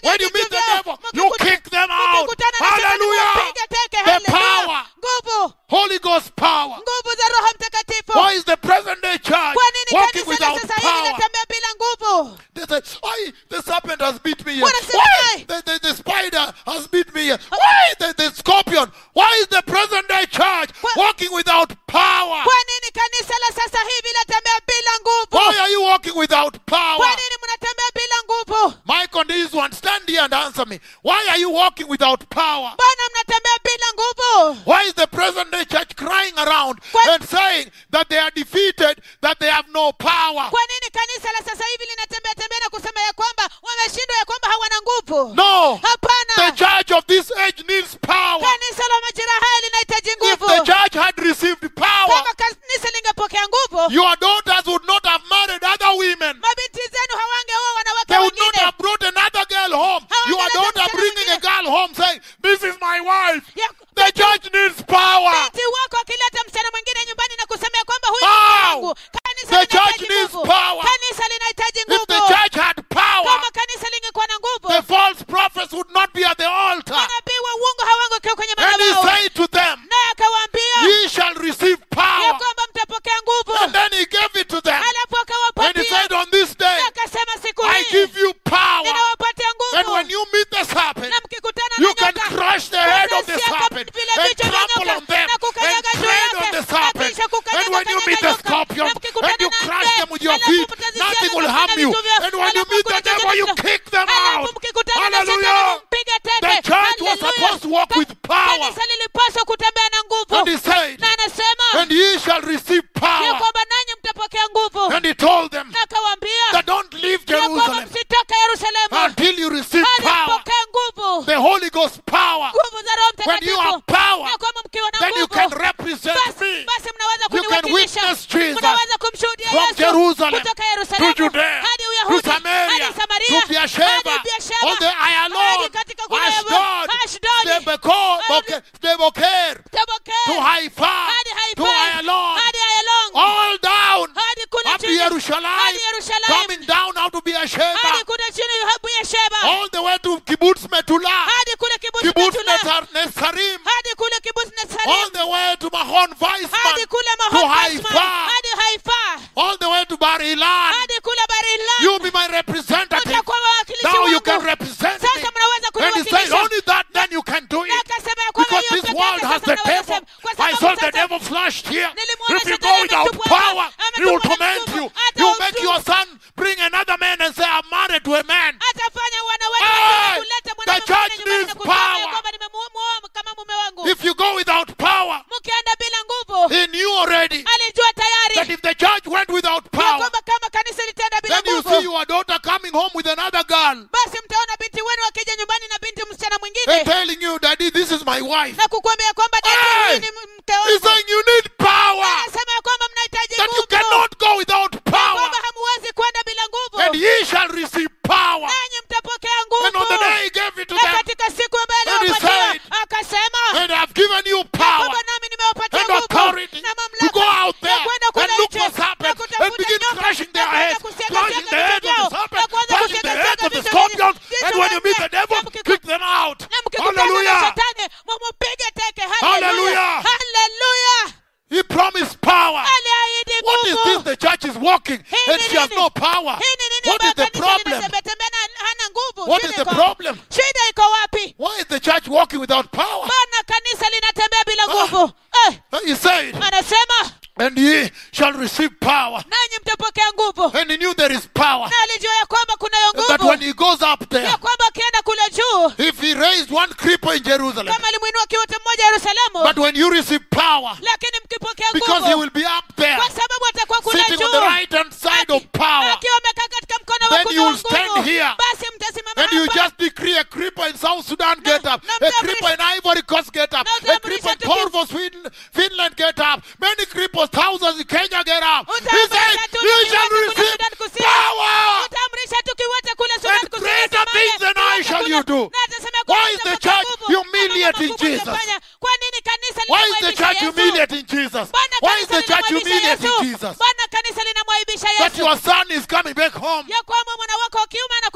When you vitu meet the vyao, devil, you mkikuta- kick them out. mkikutana na shetani, Hallelujah. mpige teke, The hallelujah. power. nguvu Holy Ghost power. nguvu za roho mtakatifu Why is the present day church kwa nini walking kanisa la without sasa hivi power? linatembea bila nguvu They say, why the serpent has beat me here? Wanasema, Why "Why?" the, the, the spider has beat me here? Why the, the scorpion? Why is the present day church Wha- walking without power? kwa nini kanisa la sasa hivi linatembea bila nguvu Why are you walking without power? kwa nini mnatembea bila nguvu Mike on this one, stand here and answer me. Why are you walking without power? mbona mnatembea bila nguvu Why is the present day church crying around Kwa- and saying that they are defeated, that they have no power? kwa nini kanisa la sasa hivi linatembea tembea na kusema ya kwamba wameshindwa ya kwamba hawana nguvu No. The hapana church of this age needs power. kanisa la majira haya linahitaji If nguvu the church had received power, kama kanisa lingepokea nguvu your daughters would not have married other women. mabinti zenu hawangeoa wanawake They would not wengine have brought another girl home. Hawangeleta Your daughter msichana bringing a mwingine. girl home saying, This is my wife. Ya- The church needs power. binti wako akileta msichana mwingine nyumbani na kusema ya kwamba huyu Wow. ni mke wangu kanisa The church linahitaji needs nguvu power. kanisa linahitaji If the nguvu church had power, kama kanisa lingekuwa na nguvu the false prophets would not be at the altar. manabii wa uongo hawangekaa kwenye And he madhabahu said to them, naye akawaambia Ye shall receive ya power. kwamba mtapokea nguvu And then he gave it to them. alafu And he akawapatia said, On this day, na akasema siku I hii give you power. ninawapatia And when nguvu you meet the serpent, na mkikutana you na can nyoka crush the head of the mtasiaka serpent vile and vichwa vya trample nyoka on them na and kukanyaga juu tread yake on the na serpent. kisha kukanyaga And when you kanyaga meet the nyoka, scorpion na mkikutana and you na crush nge, them with your alafu feet, mtazisiaga nothing will kufanya harm you. vitu vyao, And when you alafu meet the mkikutana devil, you na- kick them alafu out. mkikutana na shetani Hallelujah. mpige teke. The church was Hallelujah. supposed to walk with power. kanisa lilipaswa kutembea na nguvu And he said, na anasema And ye shall receive ya power. kwamba nanyi mtapokea nguvu And he told them na akawaambia that don't leave ya kwamba Jerusalem msitoke yerusalemu until you receive hadi power. mpokee nguvu The Holy Ghost power. nguvu za roho When you have mtakatifu power, ya kwamba mkiwa na then you can nguvu represent basi me basi mnaweza You can kuniwakilisha witness Jesus mnaweza kumshuhudia from yesu Jerusalem kutoka to yerusalemu Judea, hadi to uyahudi Samaria, hadi samaria to Beersheba, hadi Beersheba, on the hadi Ayalon, katika kule Ashdod, Ashdodi, Stebeko- Boke- Steboker, Tabokea, to Haifa, hadi to Haifa, Ayalon, hadi Ayalon, all down hadi kule up to chini, Jerusalem, hadi Yerusalemu, coming down out to Beersheba, hadi kule chini Beersheba, all the way to Kibbutz Metulah, hadi kule kibusi Kibbutz Betula, Netar- Netzarim, hadi kule kibusi all Netzarim, the way to Mahon hadi Weizmann, kule to Mahon Basman, Haifa, hadi Haifa, all the way to Bar Ilan. hadi kule Barilan. You be my representative. Mtakuwa wawakilishi Now you wangu. can represent me. Sasa mnaweza And he said, kuniwakilisha. only that, then you can do Na it. akasema ya kwamba Because hiyo this peke world yake has sasa the mnaweza devil. sema. Kwa I sababu saw the sasa devil flashed here. Nilimwona If you shetani go without ametupwa hapa, power, ametupwa he will na torment nguvu. you. Hata He will make utu- your son bring another man and say, I'm married to a man. atafanya wanawake Hey! wengine kuleta The mwanamume church mwingine nyumbani needs na kusema ya power. kwamba nimemuoa kama mume wangu If you go without power, mkienda bila nguvu he knew already alijua that tayari if the church went without ya power, kwamba kama kanisa litaenda bila then you see nguvu your daughter coming home with another girl basi mtaona binti wenu akija nyumbani na binti msichana and mwingine telling you, Daddy, this is my wife. na kukuambia kwamba Hey! dada huyu ni mke He's wangu saying you need power. anasema ya kwamba mnahitaji That you nguvu cannot go without Ya power. kwamba hamuwezi kwenda bila And nguvu ye shall receive power. nanyi mtapokea And on the nguvu day he gave it to na them, katika siku ambayo And he aliwapatia said, akasema and I've given you ya power kwamba nami nimewapatia and nguvu authority na to go mamlaka out ya there kwenda and kule look nje for na serpents and kutafuta begin nyoka crushing na their kuanza heads, kusiaga crushing siaga the head vichwa of the vyao, serpent, na kuanza crushing the kusiaga head siaga of the vichwa vyao. scorpion. Jinsi And when you meet the wanavyofanya. devil, Na mkiku- kick them out. na mkikutana na Hallelujah. shetani mumupige teke Hallelujah. haleluya He promised power. aliahidi What is this? nguvu The church is walking Hii and ni she has nini? no power. hii ni nini What ambayo is the kanisa problem? linatembea na hana nguvu What Shida is the iko- problem? shida iko wapi Why is the church walking without power? bana kanisa linatembea bila nguvu eh, He said, anasema and ye shall receive power. nanyi mtapokea nguvu And he knew there is power. na alijua ya kwamba kunayo That when nguvu he goes up there, ya kwamba akienda kule juu if he raised one creeper in Jerusalem, kama alimwinua kiwete mmoja yerusalemu but when you receive power, lakini mkipokea because he nguvu will be up there, kwa sababu atakuwa kule sitting on juu the right hand side of power, akiwa amekaa katika mkono wa Then kuume you wa will stand nguvu here. basi mtasimama and you hapa just decree a creeper in South Sudan get up, no, a mtamrisha- creeper in Ivory Coast get up, No, a mtamrisha creeper in tuki- Corvo, Sweden, Finland get up, many creepers, thousands in Kenya get up. He Utamrisha said, tu You tukiwete shall kule receive Sudan Kusini. power. utamrisha tukiwete kule Sudan And Kusini greater Somalia. things than I Tukiwete shall kule- you do. na atasema ya kwamba Why is the mtapokea church nguvu, na mambo humiliating makubwa Jesus? mtafanya. kwa nini kanisa Why is the linamwaibisha church Yesu? humiliating Jesus? Bwana Why is kanisa the church linamwaibisha humiliating Yesu. Jesus? Bwana kanisa linamwaibisha That Yesu your son is coming back home ya kwamba mwana wako wa kiume anakuja nyumbani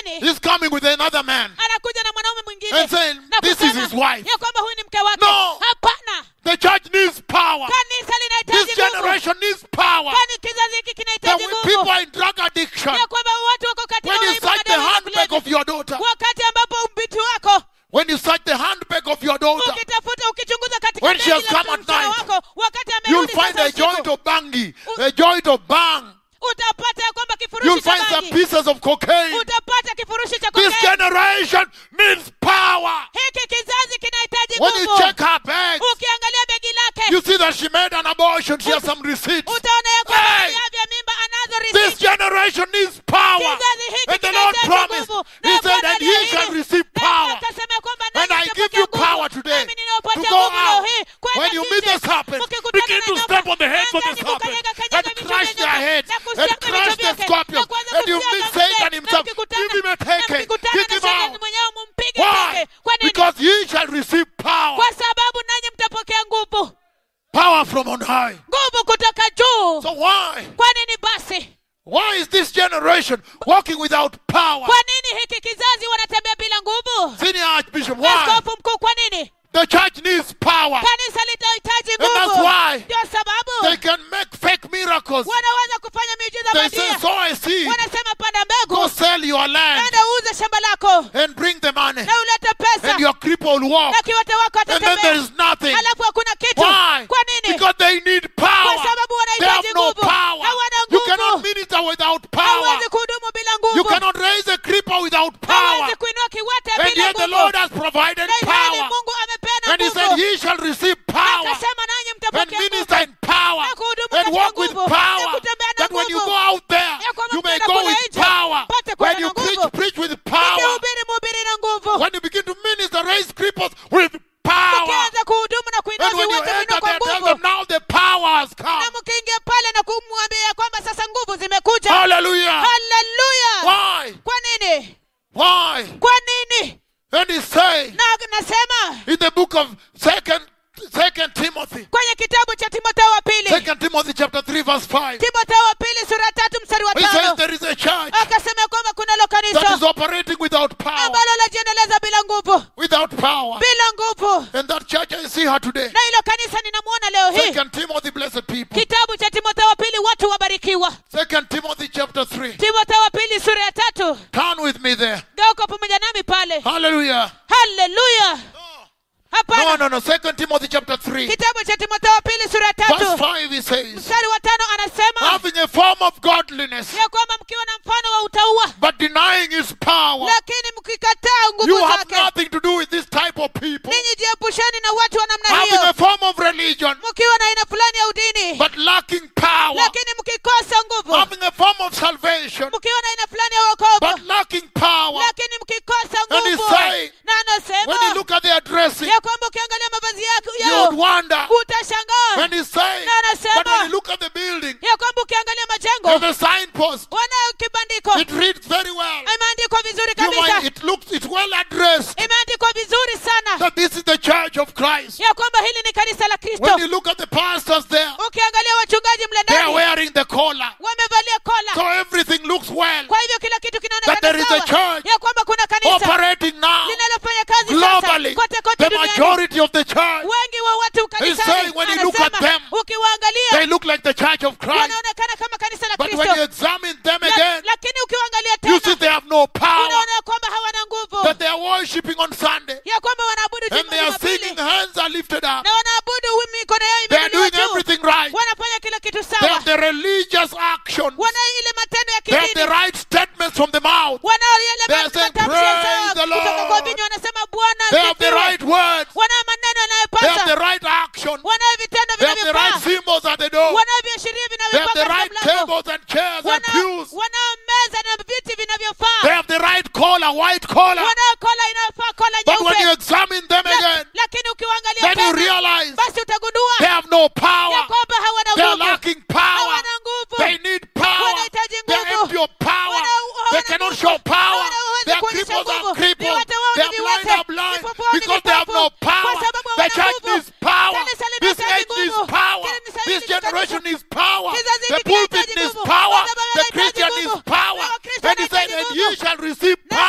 nini He's coming with another man anakuja na mwanaume mwingine and saying, na This is kusema his wife. ya kwamba huyu ni mke wake No. hapana The church needs power. kanisa This linahitaji nguvu generation needs power. kwani kizazi hiki That kinahitaji when people nguvu are in drug addiction, ya kwamba watu wako katika when you uraibu wa search the madawa ya handbag kulevya. of your daughter, wakati ambapo mbiti wako when you search the handbag of your daughter, ukitafuta ukichunguza katika When she begi has la come at mtoto night, wako wakati you'll amerudi find sasa a joint usiku of bangi, a joint of bang. utapata ya kwamba You'll kifurushi cha find some bangi pieces of cocaine. utapata kifurushi cha This kokaini generation needs power. hiki kizazi kinahitaji When you nguvu check her bag, ukiangalia begi lake you see that she made an abortion. She has some receipts. utaona ya kwamba Hey! viavya mimba anazo This risiti generation needs power. kizazi hiki And the Lord kinahitaji promised, nguvu He Na said Bwana that aliahidi. He shall receive Na power. akasema ya kwamba And nanyi I mtapokea give you nguvu. power today Nami ninawapatia to go nguvu leo out. hii kwenda When you meet nje. the serpent, Mkikutana begin na to nyoka, step on the heads of the angani serpent kukanyaga and kanyaga vichwa crush vya their nyoka, heads na and kusiaga crush vichwa the vyake, scorpion. na kuanza And you kusiaga meet ng'ombe, Satan na himself. mkikutana- Give him a na taking. mkikutana Kick na him shetani out. mwenyewe mumpige Why? teke. Kwa nini? Because ye shall receive power. kwa sababu nanyi mtapokea nguvu Power from on high. nguvu kutoka juu So why? kwa nini basi Why is this generation walking without power? kwa nini hiki kizazi wanatembea bila nguvu Senior Archbishop, why? askofu mkuu kwa nini The church needs power. kanisa litahitaji And that's nguvu why ndio sababu They can make fake miracles. wanaweza kufanya miujiza They say, bandia sow a seed. wanasema panda Go mbegu sell your land enda uuze shamba lako and bring the money. na ulete pesa And your cripple will walk. na kiwete wako And then there atatembea is nothing. halafu hakuna kitu Why? kwa nini Because they need kwa power. sababu They wanahitaji have no nguvu power. hawana You cannot nguvu minister without power. hawezi kuhudumu bila You nguvu cannot raise a cripple without power. hawezi kuinua kiwete And bila yet the nguvu Lord has provided na ilhali power. mungu amepeana And He said, nguvu Ye shall receive power akasema nanyi and mtapokea minister nguvu in power na kuhudumu and katika walk with nguvu, power. na kutembea na That when you nguvu. go out there, Ya kwamba you may mkienda go kule with nje, power. mpate When kwenda you na preach, nguvu. preach with power. mkihubiri mhubiri na nguvu When you begin to minister, raise cripples with power. mkianza kuhudumu na kuinua And when you viwete enter vinua kwa there, tell nguvu them now the power has come. na mkiingia pale na kumwambia kwamba sasa nguvu zimekuja Hallelujah. haleluya Why? kwa nini Why? kwa nini And he's saying na nasema in the book of Second Second Timothy, kwenye kitabu cha timotheo wa pili Second Timothy chapter three verse five, timotheo wa pili sura ya tatu mstari wa he says tano there is a church akasema kwamba kunalo that is kanisa operating without power, ambalo lajiendeleza bila nguvu without power. bila nguvu And that church I see her today. na hilo kanisa ninamwona leo hii Second Timothy, blessed people. kitabu cha timotheo wa pili watu wabarikiwa Second Timothy chapter three. timotheo wa pili sura ya tatu Turn with me there. geuka pamoja nami pale Hallelujah. haleluya No, hapana no, no. Second Timothy chapter three, kitabu cha timotheo wa pili sura ya verse tatu five. He says, mstari wa tano anasema having a form of godliness, ya kwamba mkiwa na mfano wa utaua but denying His power. lakini mkikataa You nguvu have zake nothing to do with this type of people. ninyi jiepusheni na watu wa namna Having a hiyo form of religion, mkiwa na aina fulani ya udini but lacking power. lakini mkikosa nguvu Having a form of salvation, mkiwa na aina fulani ya wokovu but lacking power. lakini mkikosa And he's nguvu saying, na When you anasema look at their dressing, ya kwamba ukiangalia mavazi yako you yao would wonder. utashangaa When he's saying, Na anasema, but when you look at the building, ya kwamba ukiangalia and majengo the signpost, wanayo kibandiko it reads very well. imeandikwa vizuri You might, kabisa it looks, it's well addressed imeandikwa vizuri sana that this is the church of Christ. ya kwamba hili ni kanisa la When kristo you look at the pastors there, ukiangalia wachungaji mle they are ndani wearing the collar. wamevalia kola So everything looks well. kwa hivyo kila kitu That there kinaonekana is a sawa church ya kwamba kuna kanisa Operating now linalofanya kazi globally. sasa kote kote The duniani majority of the church, wengi wa watu saying kanisani when you look at anasema them, ukiwaangalia they look like the church of Christ. wanaonekana kama kanisa la But when kristo you examine them La- again, lakini ukiwaangalia you see tena they have no power. unaona kwamba hawana nguvu That they are worshiping on Sunday. ya kwamba wanaabudu And they are Jumapili singing, hands are lifted up. na wanaabudu mikono yao They are imeinuliwa doing juu everything right. wanafanya kila kitu They sawa have the religious action. wana ile matendo ya They have the kidini right statements from the mouth. wana yale They are saying, matamshi ya "Praise sawa the kutoka kwa Lord." vinywa wanasema bwana They have the asifiwe. right words. wana maneno They have yanayopasa the right action. wanayo vitendo They have the right vinavyofaa symbols at the door. wanayo viashiria They have the vinavyofaa right katika mlango tables and chairs and Wana- pews. wanayo meza na viti They vinavyofaa have the right collar, white collar. wanayo kola inayofaa kola But when you nyeupe examine them La- again, lakini ukiwaangalia then you tena realize basi utagundua they have no ya power. kwamba hawana They are nguvu lacking power. hawana nguvu They need power. Wanahitaji They are nguvu. empty of power. Wana- They hawana cannot nguvu. show power. Hawana uwezo Their kuonyesha cripples are nguvu. crippled. Viwete wao ni Their blind viwete. are blind Vipofu wao ni because they have vipofu. no Kwa power. sababu The hawana church nguvu. needs power. Kanisa This linahitaji age needs nguvu. power. Kanisa This hili generation linahitaji needs power. Kizazi The hiki pulpit kinahitaji needs nguvu. power. Madhabahu The yanahitaji Christian nguvu. needs power. Na Wakristo And he said, wanahitaji and nguvu. ye shall receive Na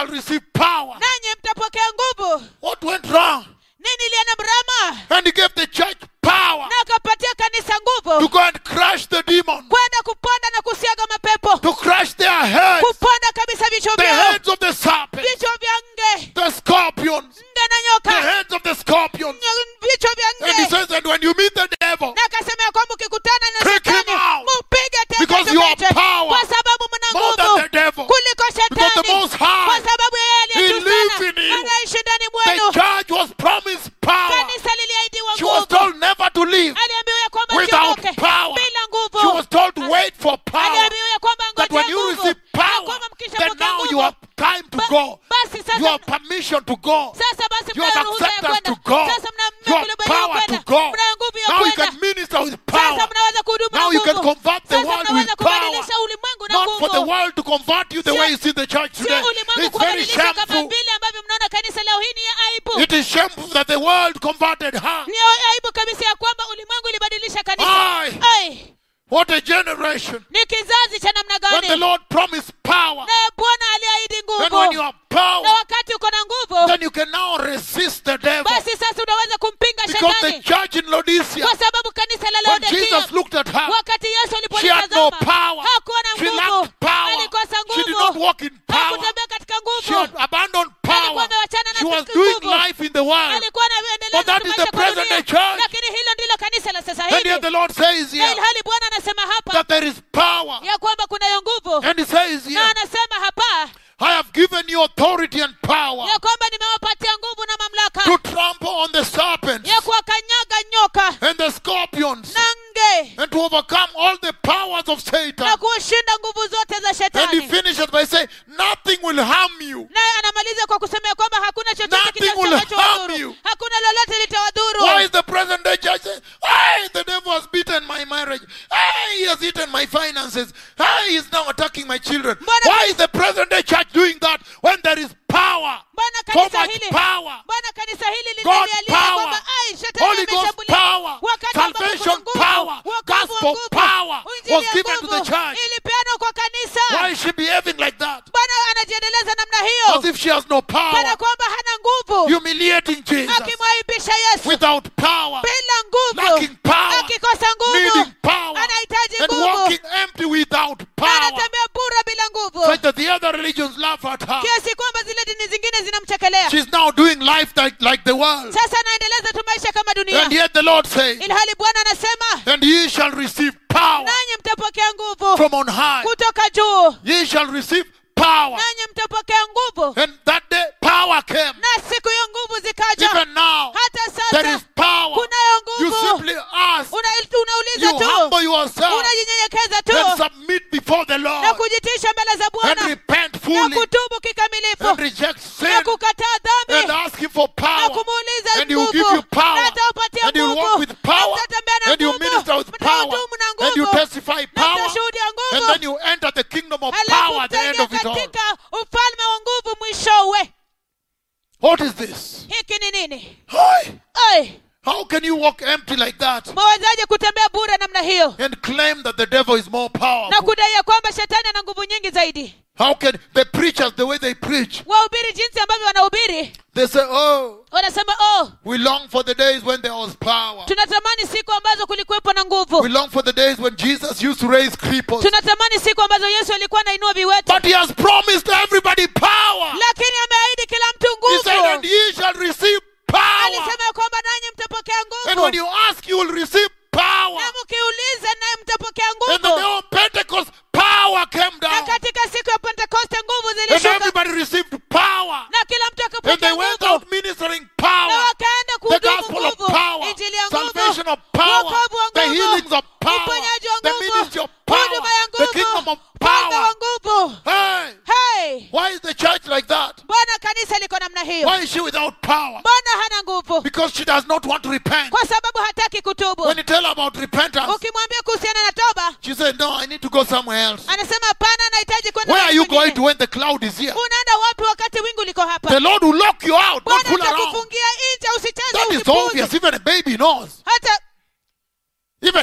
shall receive power. nanyi mtapokea nguvu What went wrong? nini ilienda mrama And he gave the church power na akapatia kanisa to nguvu go and crush the demons, kwenda kuponda na kusiaga mapepo to crush their heads, kuponda kabisa vichwa the vyao heads of the serpent, vichwa vya nge the scorpions, nge na the nyoka heads of the scorpions. Ny- vichwa vya And he nge says that when you meet the devil, na akasema ya kwamba ukikutana na Kick him shetani out. mupige Because teke you are teke, power kwa sababu mna more than nguvu the devil. kuliko Because the shetani Most High, kwa sababu yeye aliye He juu lives sana in you. anaishi ndani the mwenu church was promised power. kanisa liliahidiwa She was nguvu told never to leave aliambiwa ya kwamba without siondoke power. bila She was nguvu told to wait for power. aliambiwa ya kwamba That ngojea when you nguvu receive na power, kwamba then mkishapokea now you nguvu have time to ba- go. basi You sasa have permission to go. sasa basi You have mnayo ruhusa ya acceptance kwenda to go. sasa mna You have mmekubaliwa power to kwenda go. mnayo nguvu ya Now you kwenda can minister with sasa power. mnaweza kuhudumu na Now you can nguvu convert the sasa world mnaweza with power. kubadilisha ulimwengu na Not for the nguvu world to convert you the Sio- way you see the church sio today. ulimwengu It's very kubadilisha kama shameful. vile ambavyo mnaona kanisa leo hii ni ya aibu It is shameful that the world converted her. ni aibu kabisa ya kwamba ulimwengu ilibadilisha kanisa Ai. Ai, What a generation. ni kizazi cha namna When the gani Lord promised power, naye bwana aliahidi then when you nguvu have power, na wakati uko na nguvu then you can now resist the devil. basi sasa unaweza kumpinga Because the shetani church in Laodicea, kwa sababu kanisa la when laodikia Jesus looked at her, wakati yesu she had no alipolitazama power. hakuwa na She nguvu lacked power. alikosa She did not nguvu walk in power. hakutembea katika She had nguvu abandoned alikuwa power. amewachana na She was siku doing nguvu. life in the world. alikuwa But anaendeleza that is maisha the kwa present dunia. day church. lakini hilo ndilo kanisa la sasa And yet hivi the Lord says na here ilhali bwana anasema hapa that there is power. ya kwamba kunayo nguvu And he says na here, anasema hapa I have given you authority and power ya kwamba nimewapatia nguvu na mamlaka to trample on the serpents ya kuwakanyaga nyoka and the scorpions na nge and to overcome all the powers of Satan. na kushinda nguvu zote za And he shetani finishes by saying, Nothing will harm you. naye anamaliza kwa kusema ya kwamba hakuna chochote Nothing will harm kitakachowadhuru you. hakuna lolote litawadhuru Why is the present day church saying, Hey, the devil has beaten my marriage. Hey, he has eaten my finances. Hey, he is now attacking my children. Mbona- Why is the present day church doing that when there is power? mbona So kanisa much hili power. mbona kanisa hili God linalialia power. kwamba ai shetani Holy Ghost ameshambulia power. wakati ambapo kuna Salvation nguvu, power. wokovu wa Gospel nguvu, power injili was ya given to the nguvu church. ilipeanwa kwa kanisa Why is she behaving like that? bwana anajiendeleza namna As hiyo if she has no kana power. kwamba hana nguvu Humiliating Jesus akimwaibisha yesu without power. bila nguvu Lacking power. akikosa nguvu Needing power. anahitaji And nguvu walking empty without na power. anatembea bura bila nguvu Such that the other religions laugh at her. kiasi kwamba zile dini zingine zinamchekelea She's now doing life like, like the world. sasa anaendeleza tu maisha kama dunia And yet the Lord says, ilhali bwana anasema And ye shall receive power nanyi mtapokea nguvu from on high. kutoka juu Ye shall receive power. nanyi mtapokea nguvu And that day power came. na siku hiyo nguvu zikaja Even now, hata there is sasa power. kunayo You nguvu simply ask. Una- You unauliza tu humble yourself unajinyenyekeza and tu submit before the na Lord kujitisha mbele za and bwana repent na fully kutubu and kikamilifu reject na sin kukataa and dhambi ask Him for na power. kumuuliza And He will give nguvu you power. na ataupatia And you'll walk nguvu with na power. mtatembea na And you nguvu minister with power. mtahudumu na And you nguvu testify na power. mtashuhudia And nguvu then you enter the kingdom of halafu power at the end mtaingia of it all. katika ufalme wa nguvu mwishowe What is this? hiki ni nini Hi. Ai, How can you walk empty like that mwawezaje kutembea bure namna hiyo and claim that the devil is more na powerful? kudai ya kwamba shetani ana nguvu nyingi zaidi How can the preachers, the way they preach, wahubiri jinsi ambavyo wanahubiri they say, Oh, wanasema oh we long for the days when there was power. tunatamani siku ambazo kulikuwepo na We nguvu long for the days when Jesus used to raise cripples. tunatamani siku ambazo yesu alikuwa anainua viwete But he has promised everybody power. lakini ameahidi kila mtu He said, And nguvu ye shall receive power. alisema ya kwamba nanyi mtapokea And when nguvu you ask, you will receive power. na mkiuliza naye mtapokea And the day nguvu of Pentecost, power came na down. katika siku ya pentekoste nguvu And zilishuka everybody received power. na kila mtu And they akapokea went nguvu out ministering na power. wakaenda The kuhudumu gospel of nguvu power. injili ya Salvation nguvu of power. wokovu wa The nguvu healings of power. uponyaji wa The nguvu ministry of power. huduma ya The kingdom nguvu of ufalme wa power. nguvu Hey, hey why is the church like that? mbona kanisa liko namna hiyo Why is she without power? mbona hana nguvu Because she does not want to repent. kwa sababu hataki kutubu When you tell her about repentance, ukimwambia kuhusiana na toba she said, No, I need to go somewhere else. anasema hapana anahitaji kwenda Where are mahali you kwingine." going to when the cloud is here? unaenda wapi wakati wingu liko hapa The Lord will lock you out, not bwana fool around. atakufungia nje usicheze That is usipuuze obvious. Even a baby knows. hata Even a baby knows.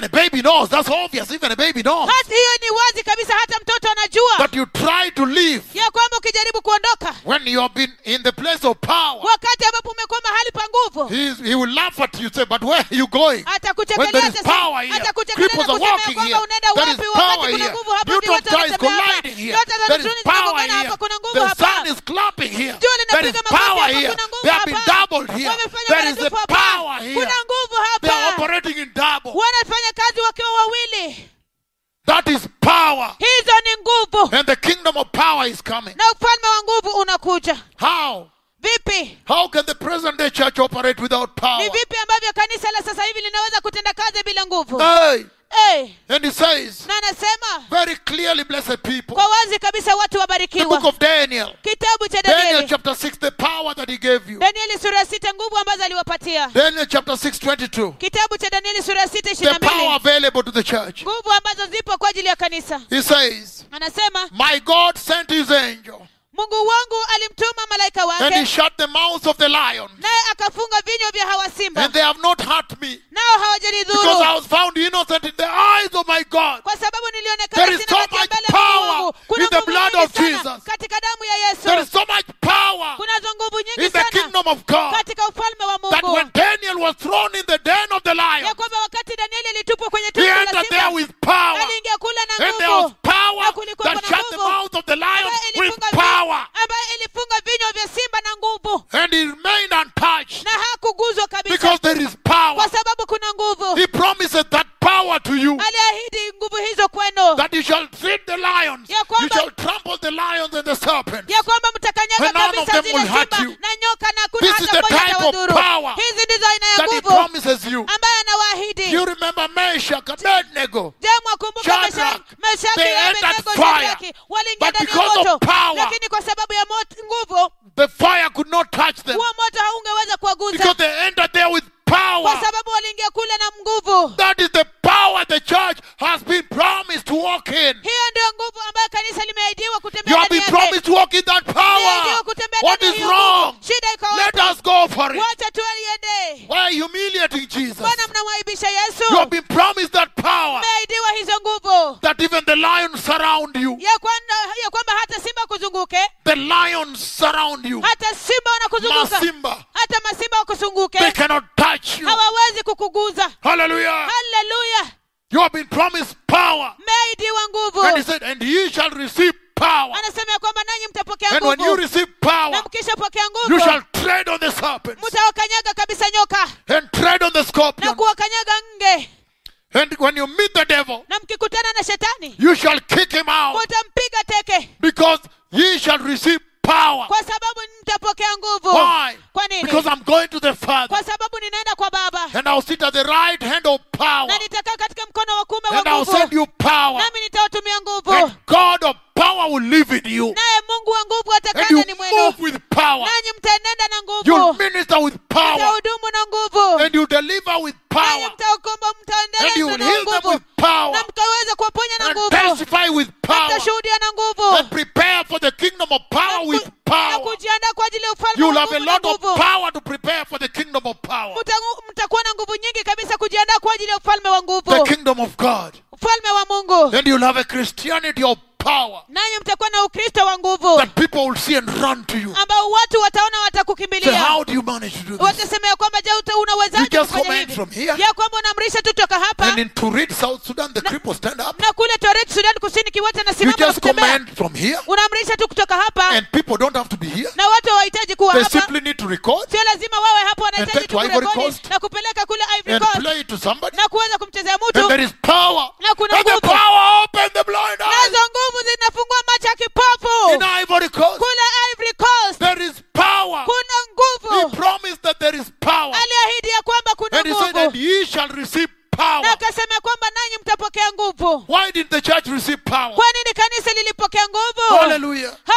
knows. That's obvious. Even a baby knows. hata hiyo ni wazi kabisa hata mtoto anajua That you try to live ya kwamba ukijaribu kuondoka when you have been in the place of power. wakati ambapo umekuwa mahali pa nguvu He, is- he will laugh at you, say, but where are you going? When there atakuchekelea is sasa- power here, atakuchekelea cripples na are kusema ya walking kwamba here. unaenda There is wapi power wakati kuna here. nguvu hapa Neutron viwete star is wanatembea hapa colliding here. nyota za There is nchuni power zinagongana here. hapa kuna nguvu The hapa sun is clapping here. Jua There is linapiga makofi power hapa, here. kuna nguvu They have been hapa. doubled here. Wamefanya There is a maradufu hapa. power here. kuna nguvu They are hapa operating in double. wanafanya kazi wakiwa wawili That is power. hizo ni nguvu And the kingdom of power is coming. na ufalme wa nguvu unakuja How? vipi How can the present day church operate without power? ni vipi ambavyo kanisa la sasa hivi linaweza kutenda kazi bila nguvu Hey. hey, And he says, na anasema very clearly, blessed people, kwa wazi kabisa watu the book wabarikiwa of Daniel, kitabu cha Daniel danieli chapter 6, the power that he gave you. danieli sura ya sita nguvu ambazo aliwapatia Daniel chapter 6, 22, kitabu cha danieli sura ya sita the ishirini na power mbili available to the church. nguvu ambazo zipo kwa ajili ya kanisa He says, anasema My God sent his angel, mungu wangu alimtuma malaika and he wake shut the mouths of the lions, naye akafunga vinywa vya hawa simba and they have not hurt me, nao because hawajanidhuru I was found innocent in the eyes of my God. kwa sababu nilionekana There is sina so hatia much mbele ya Mungu power wangu. kuna in the nguvu blood nyingi of sana Jesus. katika damu ya There is yesu so much power kunazo nguvu in nyingi the sana kingdom of God katika ufalme wa that mungu when Daniel was thrown in the den of the ya lion, kwamba wakati danieli alitupwa kwenye he tundu la entered there simba with power. aliingia kule na And there was nguvu power Na kulikuwa that kuna shut the nguvu mouth of the lion ambayo with ilifunga vi- power. ambayo ilifunga vinywa vya simba na nguvu And he remained untouched na hakuguzwa kabisa because there is power. kwa sababu kuna nguvu He promises that power to you aliahidi nguvu hizo kwenu that you shall treat the lions, Ya you kwamba- shall trample the lions and the serpents. ya kwamba mtakanyaga And none of kabisa them zile will hurt simba you. na nyoka na This kuna is hata the mmoja type of atawadhuru power hizi ndizo aina ya That he nguvu promises you. ambaye anawaahidi You remember Meshach, Abednego. je mwakumbuka Shadrach, Meshaki- Meshaki they na entered Abednego fire. Shadraki waliingia But ndani ya because of moto power, lakini kwa sababu ya moto, nguvu The fire could not touch them huo moto haungeweza kuwaguza because they entered there with kwa power. sababu waliingia kule na nguvu That is the power the church has been promised to walk in. hiyo ndio nguvu ambayo kanisa limeahidiwa You kutembea have ndani been yake promised to walk in that Limeahidiwa power. kutembea What ndani is ya hiyo nguvu. wrong? shida iko Let wapi us go for it. wacha tualiende Why are you humiliating Jesus? mbona mnamwaibisha You have yesu been promised that power mmeahidiwa hizo nguvu that even the lions surround you. ya kwamba, ya kwamba hata simba kuzunguke The lions surround you. hata simba wanakuzunguka Masimba. hata masimba They wakuzunguke cannot touch you. hawawezi kukuguza Hallelujah. haleluya You have been promised power. mmeahidiwa nguvu And he said, and ye shall receive power. anasema ya kwamba nanyi mtapokea And when you nguvu receive na power, mkishapokea you nguvu shall tread on the serpents mtawakanyaga kabisa nyoka and tread on the na scorpion. kuwakanyaga nge And when you meet the devil, na mkikutana na shetani you shall kick him out mutampiga teke because ye shall receive power. kwa sababu mtapokea nguvu Why? kwa nini Because I'm going to the Father kwa sababu ninaenda kwa baba and I'll sit at the right hand of power na nitakaa katika mkono wa kuume and wa I'll send nguvu you power. nami nitawatumia nguvu And God of power will live in you. naye mungu wa nguvu And atakaa you ndani mwenu move with power. nanyi mtaenenda na You'll nguvu minister with power. mtahudumu na nguvu And you deliver with nanyi power. mtaokomba And you mtaendeleza will na heal them nguvu with power. na mtaweza kuwaponya na And nguvu testify with power. mtashuhudia na nguvu And prepare for the kingdom of na power ku- with na power. kujiandaa kwa ajili ya ufalme You'll wa have a nguvu na lot of nguvu power to prepare for the kingdom of power. Mta- mtakuwa na nguvu nyingi kabisa kujiandaa kwa ajili ya ufalme wa The nguvu kingdom of God. ufalme wa mungu Then you'll have a Christianity of power nanyi mtakuwa na ukristo wa nguvu that people will see and run to you. ambao watu wataona Say, watakukimbilia how do you manage to do this? watasema ya kwamba je uta- You unawezaje just kufanya command hivi from here. ya kwamba unaamrisha tu toka hapa And in Turid, South Sudan, the cripple stand up. na kule toret sudan kusini kiwote You anasimama na just kutembea command from here. unaamrisha tu kutoka hapa And people don't have to be here. na watu hawahitaji kuwa They hapa simply need to record sio lazima wawe hapo And wanahitaji take tu to Ivory kurekodi Coast. na kupeleka kule Ivory and Coast play it to somebody. na kuweza kumchezea And mtu there is power. na kuna And the nguvu power open the blind eyes. nazo nguvu zinafungua macho ya In kipofu Ivory Coast, kule Ivory Coast there is power. kuna He nguvu promised that there is power. aliahidi ya kwamba kuna And he said, and nguvu ye shall receive power. na akasema kwamba nanyi mtapokea nguvu Why did the church receive power? kwa nini kanisa lilipokea nguvu Hallelujah.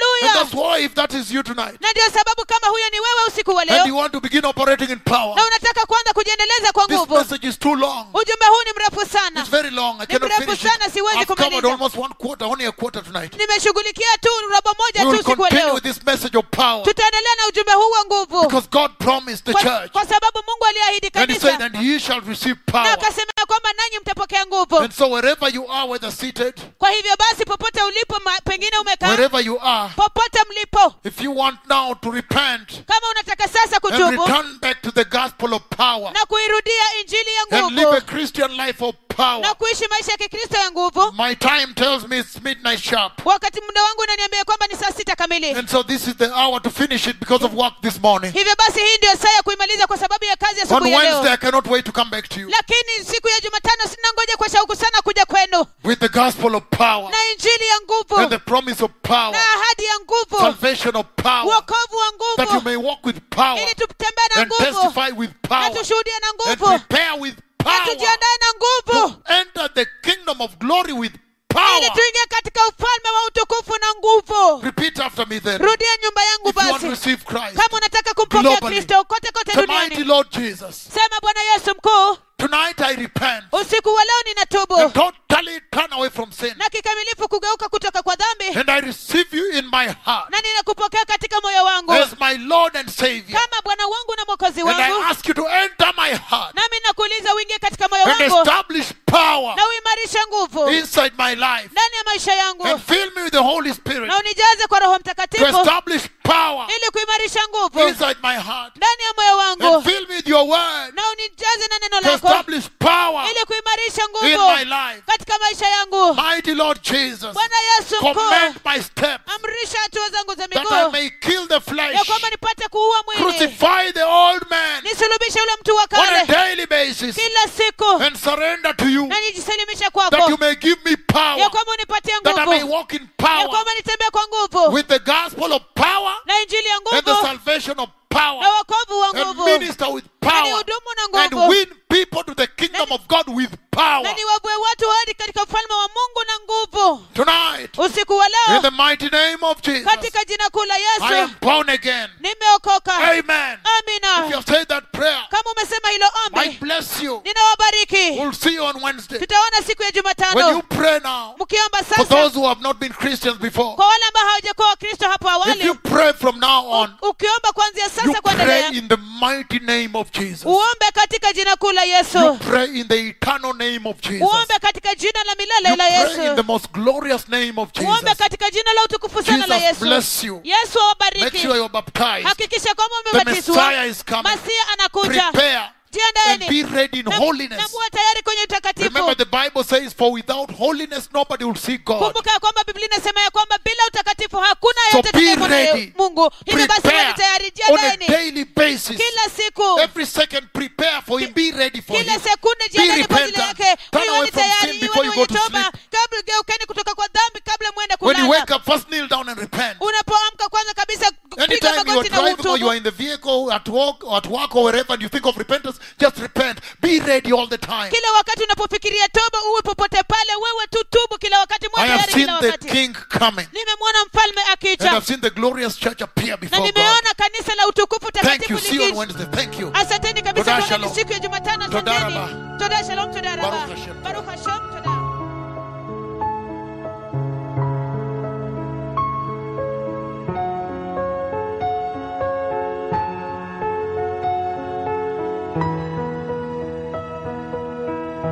haleluya that's why if that is you tonight, na ndio sababu kama huyo ni wewe usiku wa and you leo want to begin operating in power, na unataka kuanza kujiendeleza kwa this nguvu message is too long. ujumbe huu ni mrefu sana It's very long. I Ni cannot mrefu finish it. sana, siwezi I've covered kumaliza. almost one quarter, only a quarter tonight. nimeshughulikia tu robo We moja tu will usiku wa continue leo with this message of power tutaendelea na ujumbe huu wa nguvu because God promised the kwa, church, kwa sababu mungu aliahidi and He said, kanisa "And ye shall receive na power." akasema ya kwamba nanyi mtapokea nguvu And so wherever you are, whether seated, kwa hivyo basi popote ulipo ma, pengine umekaa wherever you are, popote mlipo if you want now to repent kama unataka sasa and kutubu return back to the gospel of power na kuirudia injili ya and live a nguvu Christian life of power, na kuishi maisha ya kikristo ya nguvu my time tells me it's midnight sharp. wakati muda wangu unaniambia kwamba ni saa sita kamili And so this is the hour to finish it because of work this morning. hivyo basi hii ndio saa ya kuimaliza kwa sababu ya kazi ya On asubuhi ya Wednesday, leo I cannot wait to come back to you lakini siku ya jumatano sina ngoja kwa shauku sana kuja kwenu with the gospel of power na injili ya and nguvu the promise of power, na ahadi ya nguvu salvation of power, uokovu wa that you nguvu may walk with power ili tutembee na and nguvu testify with na power tushuhudie na and nguvu prepare with na power tujiandae na nguvu to enter the kingdom of glory with ili power. tuingie katika ufalme wa utukufu na nguvu Repeat after me then. rudia nyumba yangu If you want to basi receive Christ, kama unataka kumpokea Globally. kristo kote kote the mighty duniani Lord Jesus, sema bwana yesu mkuu tonight I repent usiku wa leo and ninatubu totally turn away from sin. na kikamilifu kugeuka kutoka kwa dhambi And I receive you in my heart na ninakupokea katika moyo wangu as my Lord and Savior. kama bwana wangu na mwokozi And I wangu ask you to enter my heart nami nakuuliza uingie katika moyo and wangu establish power na uimarishe nguvu inside my life ndani ya maisha yangu and fill me with the Holy Spirit na unijaze kwa roho to mtakatifu establish power ili kuimarisha nguvu inside my heart ndani ya moyo and wangu fill me with your word na unijaze na neno to lako establish power ili kuimarisha in nguvu my life. katika maisha yangu Mighty Lord Jesus, bwana yesu command mkuu my steps amrisha hatua zangu za that I miguu may kill the ya flesh, kwamba nipate kuua mwili crucify the old man nisulubishe yule mtu wa on a kale daily basis kila siku and surrender to you na nijisalimisha that you kwako may give me ya power, kwamba unipatie that I may nguvu walk in ya power kwamba nitembee kwa nguvu with the gospel of power na injili ya and the nguvu salvation of na power wokovu wa and nguvu minister with na power nihudumu na and nguvu win people to the kingdom of God with power na niwavue watu hadi katika ufalme wa mungu na nguvu tonight usiku wa in leo the mighty name of Jesus. katika jina kuu la I yesu am born again. nimeokoka Amen. If you amina have said that prayer, kama umesema hilo I ombi bless you. ninawabariki We'll see you on Wednesday. tutaona siku ya When you jumatano pray now, mkiomba for sasa those who have not been Christians before, kwa wale ambao hawajakuwa wakristo hapo if awali you pray from now on, u- ukiomba kuanzia you sasa pray kuendelea in the mighty name of Jesus. uombe katika jina kuu la You yesu pray in the eternal name of Jesus. uombe katika jina la milele You la pray in the yesu most glorious name of uombe Jesus. katika jina la utukufu sana la Jesus yesu bless you. yesu Make awabariki sure you're baptized. hakikisha kwamba The umebatizwa Messiah is coming. masia anakuja Prepare and jiandaeni be ready in na holiness. na muwe tayari kwenye utakatifu Remember, the Bible says, For without holiness, nobody will see God. kumbuka ya kwamba biblia inasema ya kwamba bila utakatifu hakuna So yote be atakayemwona ready. mungu hivyo basi Prepare weni tayari on a jiandaeni daily basis. kila siku Every second, prepare for Him. Be ready for kila Him. sekunde Be jiandaeni kwa ajili repentant. yake Turn away iweni from tayari sin before iweni you go wenye to toba sleep. kabla geukeni kutoka kwa dhambi kabla mwende When you kulala wake up, first kneel down and repent. unapoamka kwanza kabisa piga Anytime you are magoti na driving or you are utubu in the vehicle, at work, or at work or wherever, and you think of repentance, just repent. Be ready all the time. kila wakati unapofikiria toba uwe popote pale wewe tu tubu kila wakati mwe I have tayari seen kila the wakati King coming, nimemwona mfalme and akija I've seen the glorious church appear na before God. nimeona kanisa la utukufu Thank you. takatifu See you on likija Wednesday. Thank you. asanteni kabisa Toda tuonane shalom. siku ya jumatano Toda asanteni raba. toda shalom toda raba Baruch Hashem. baruch hashem toda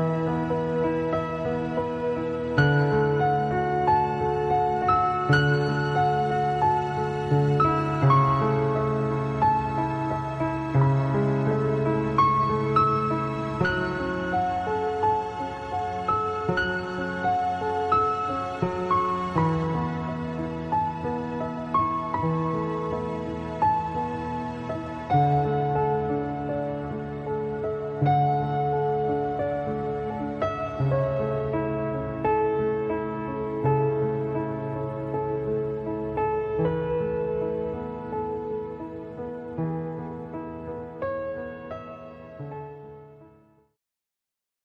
Amen.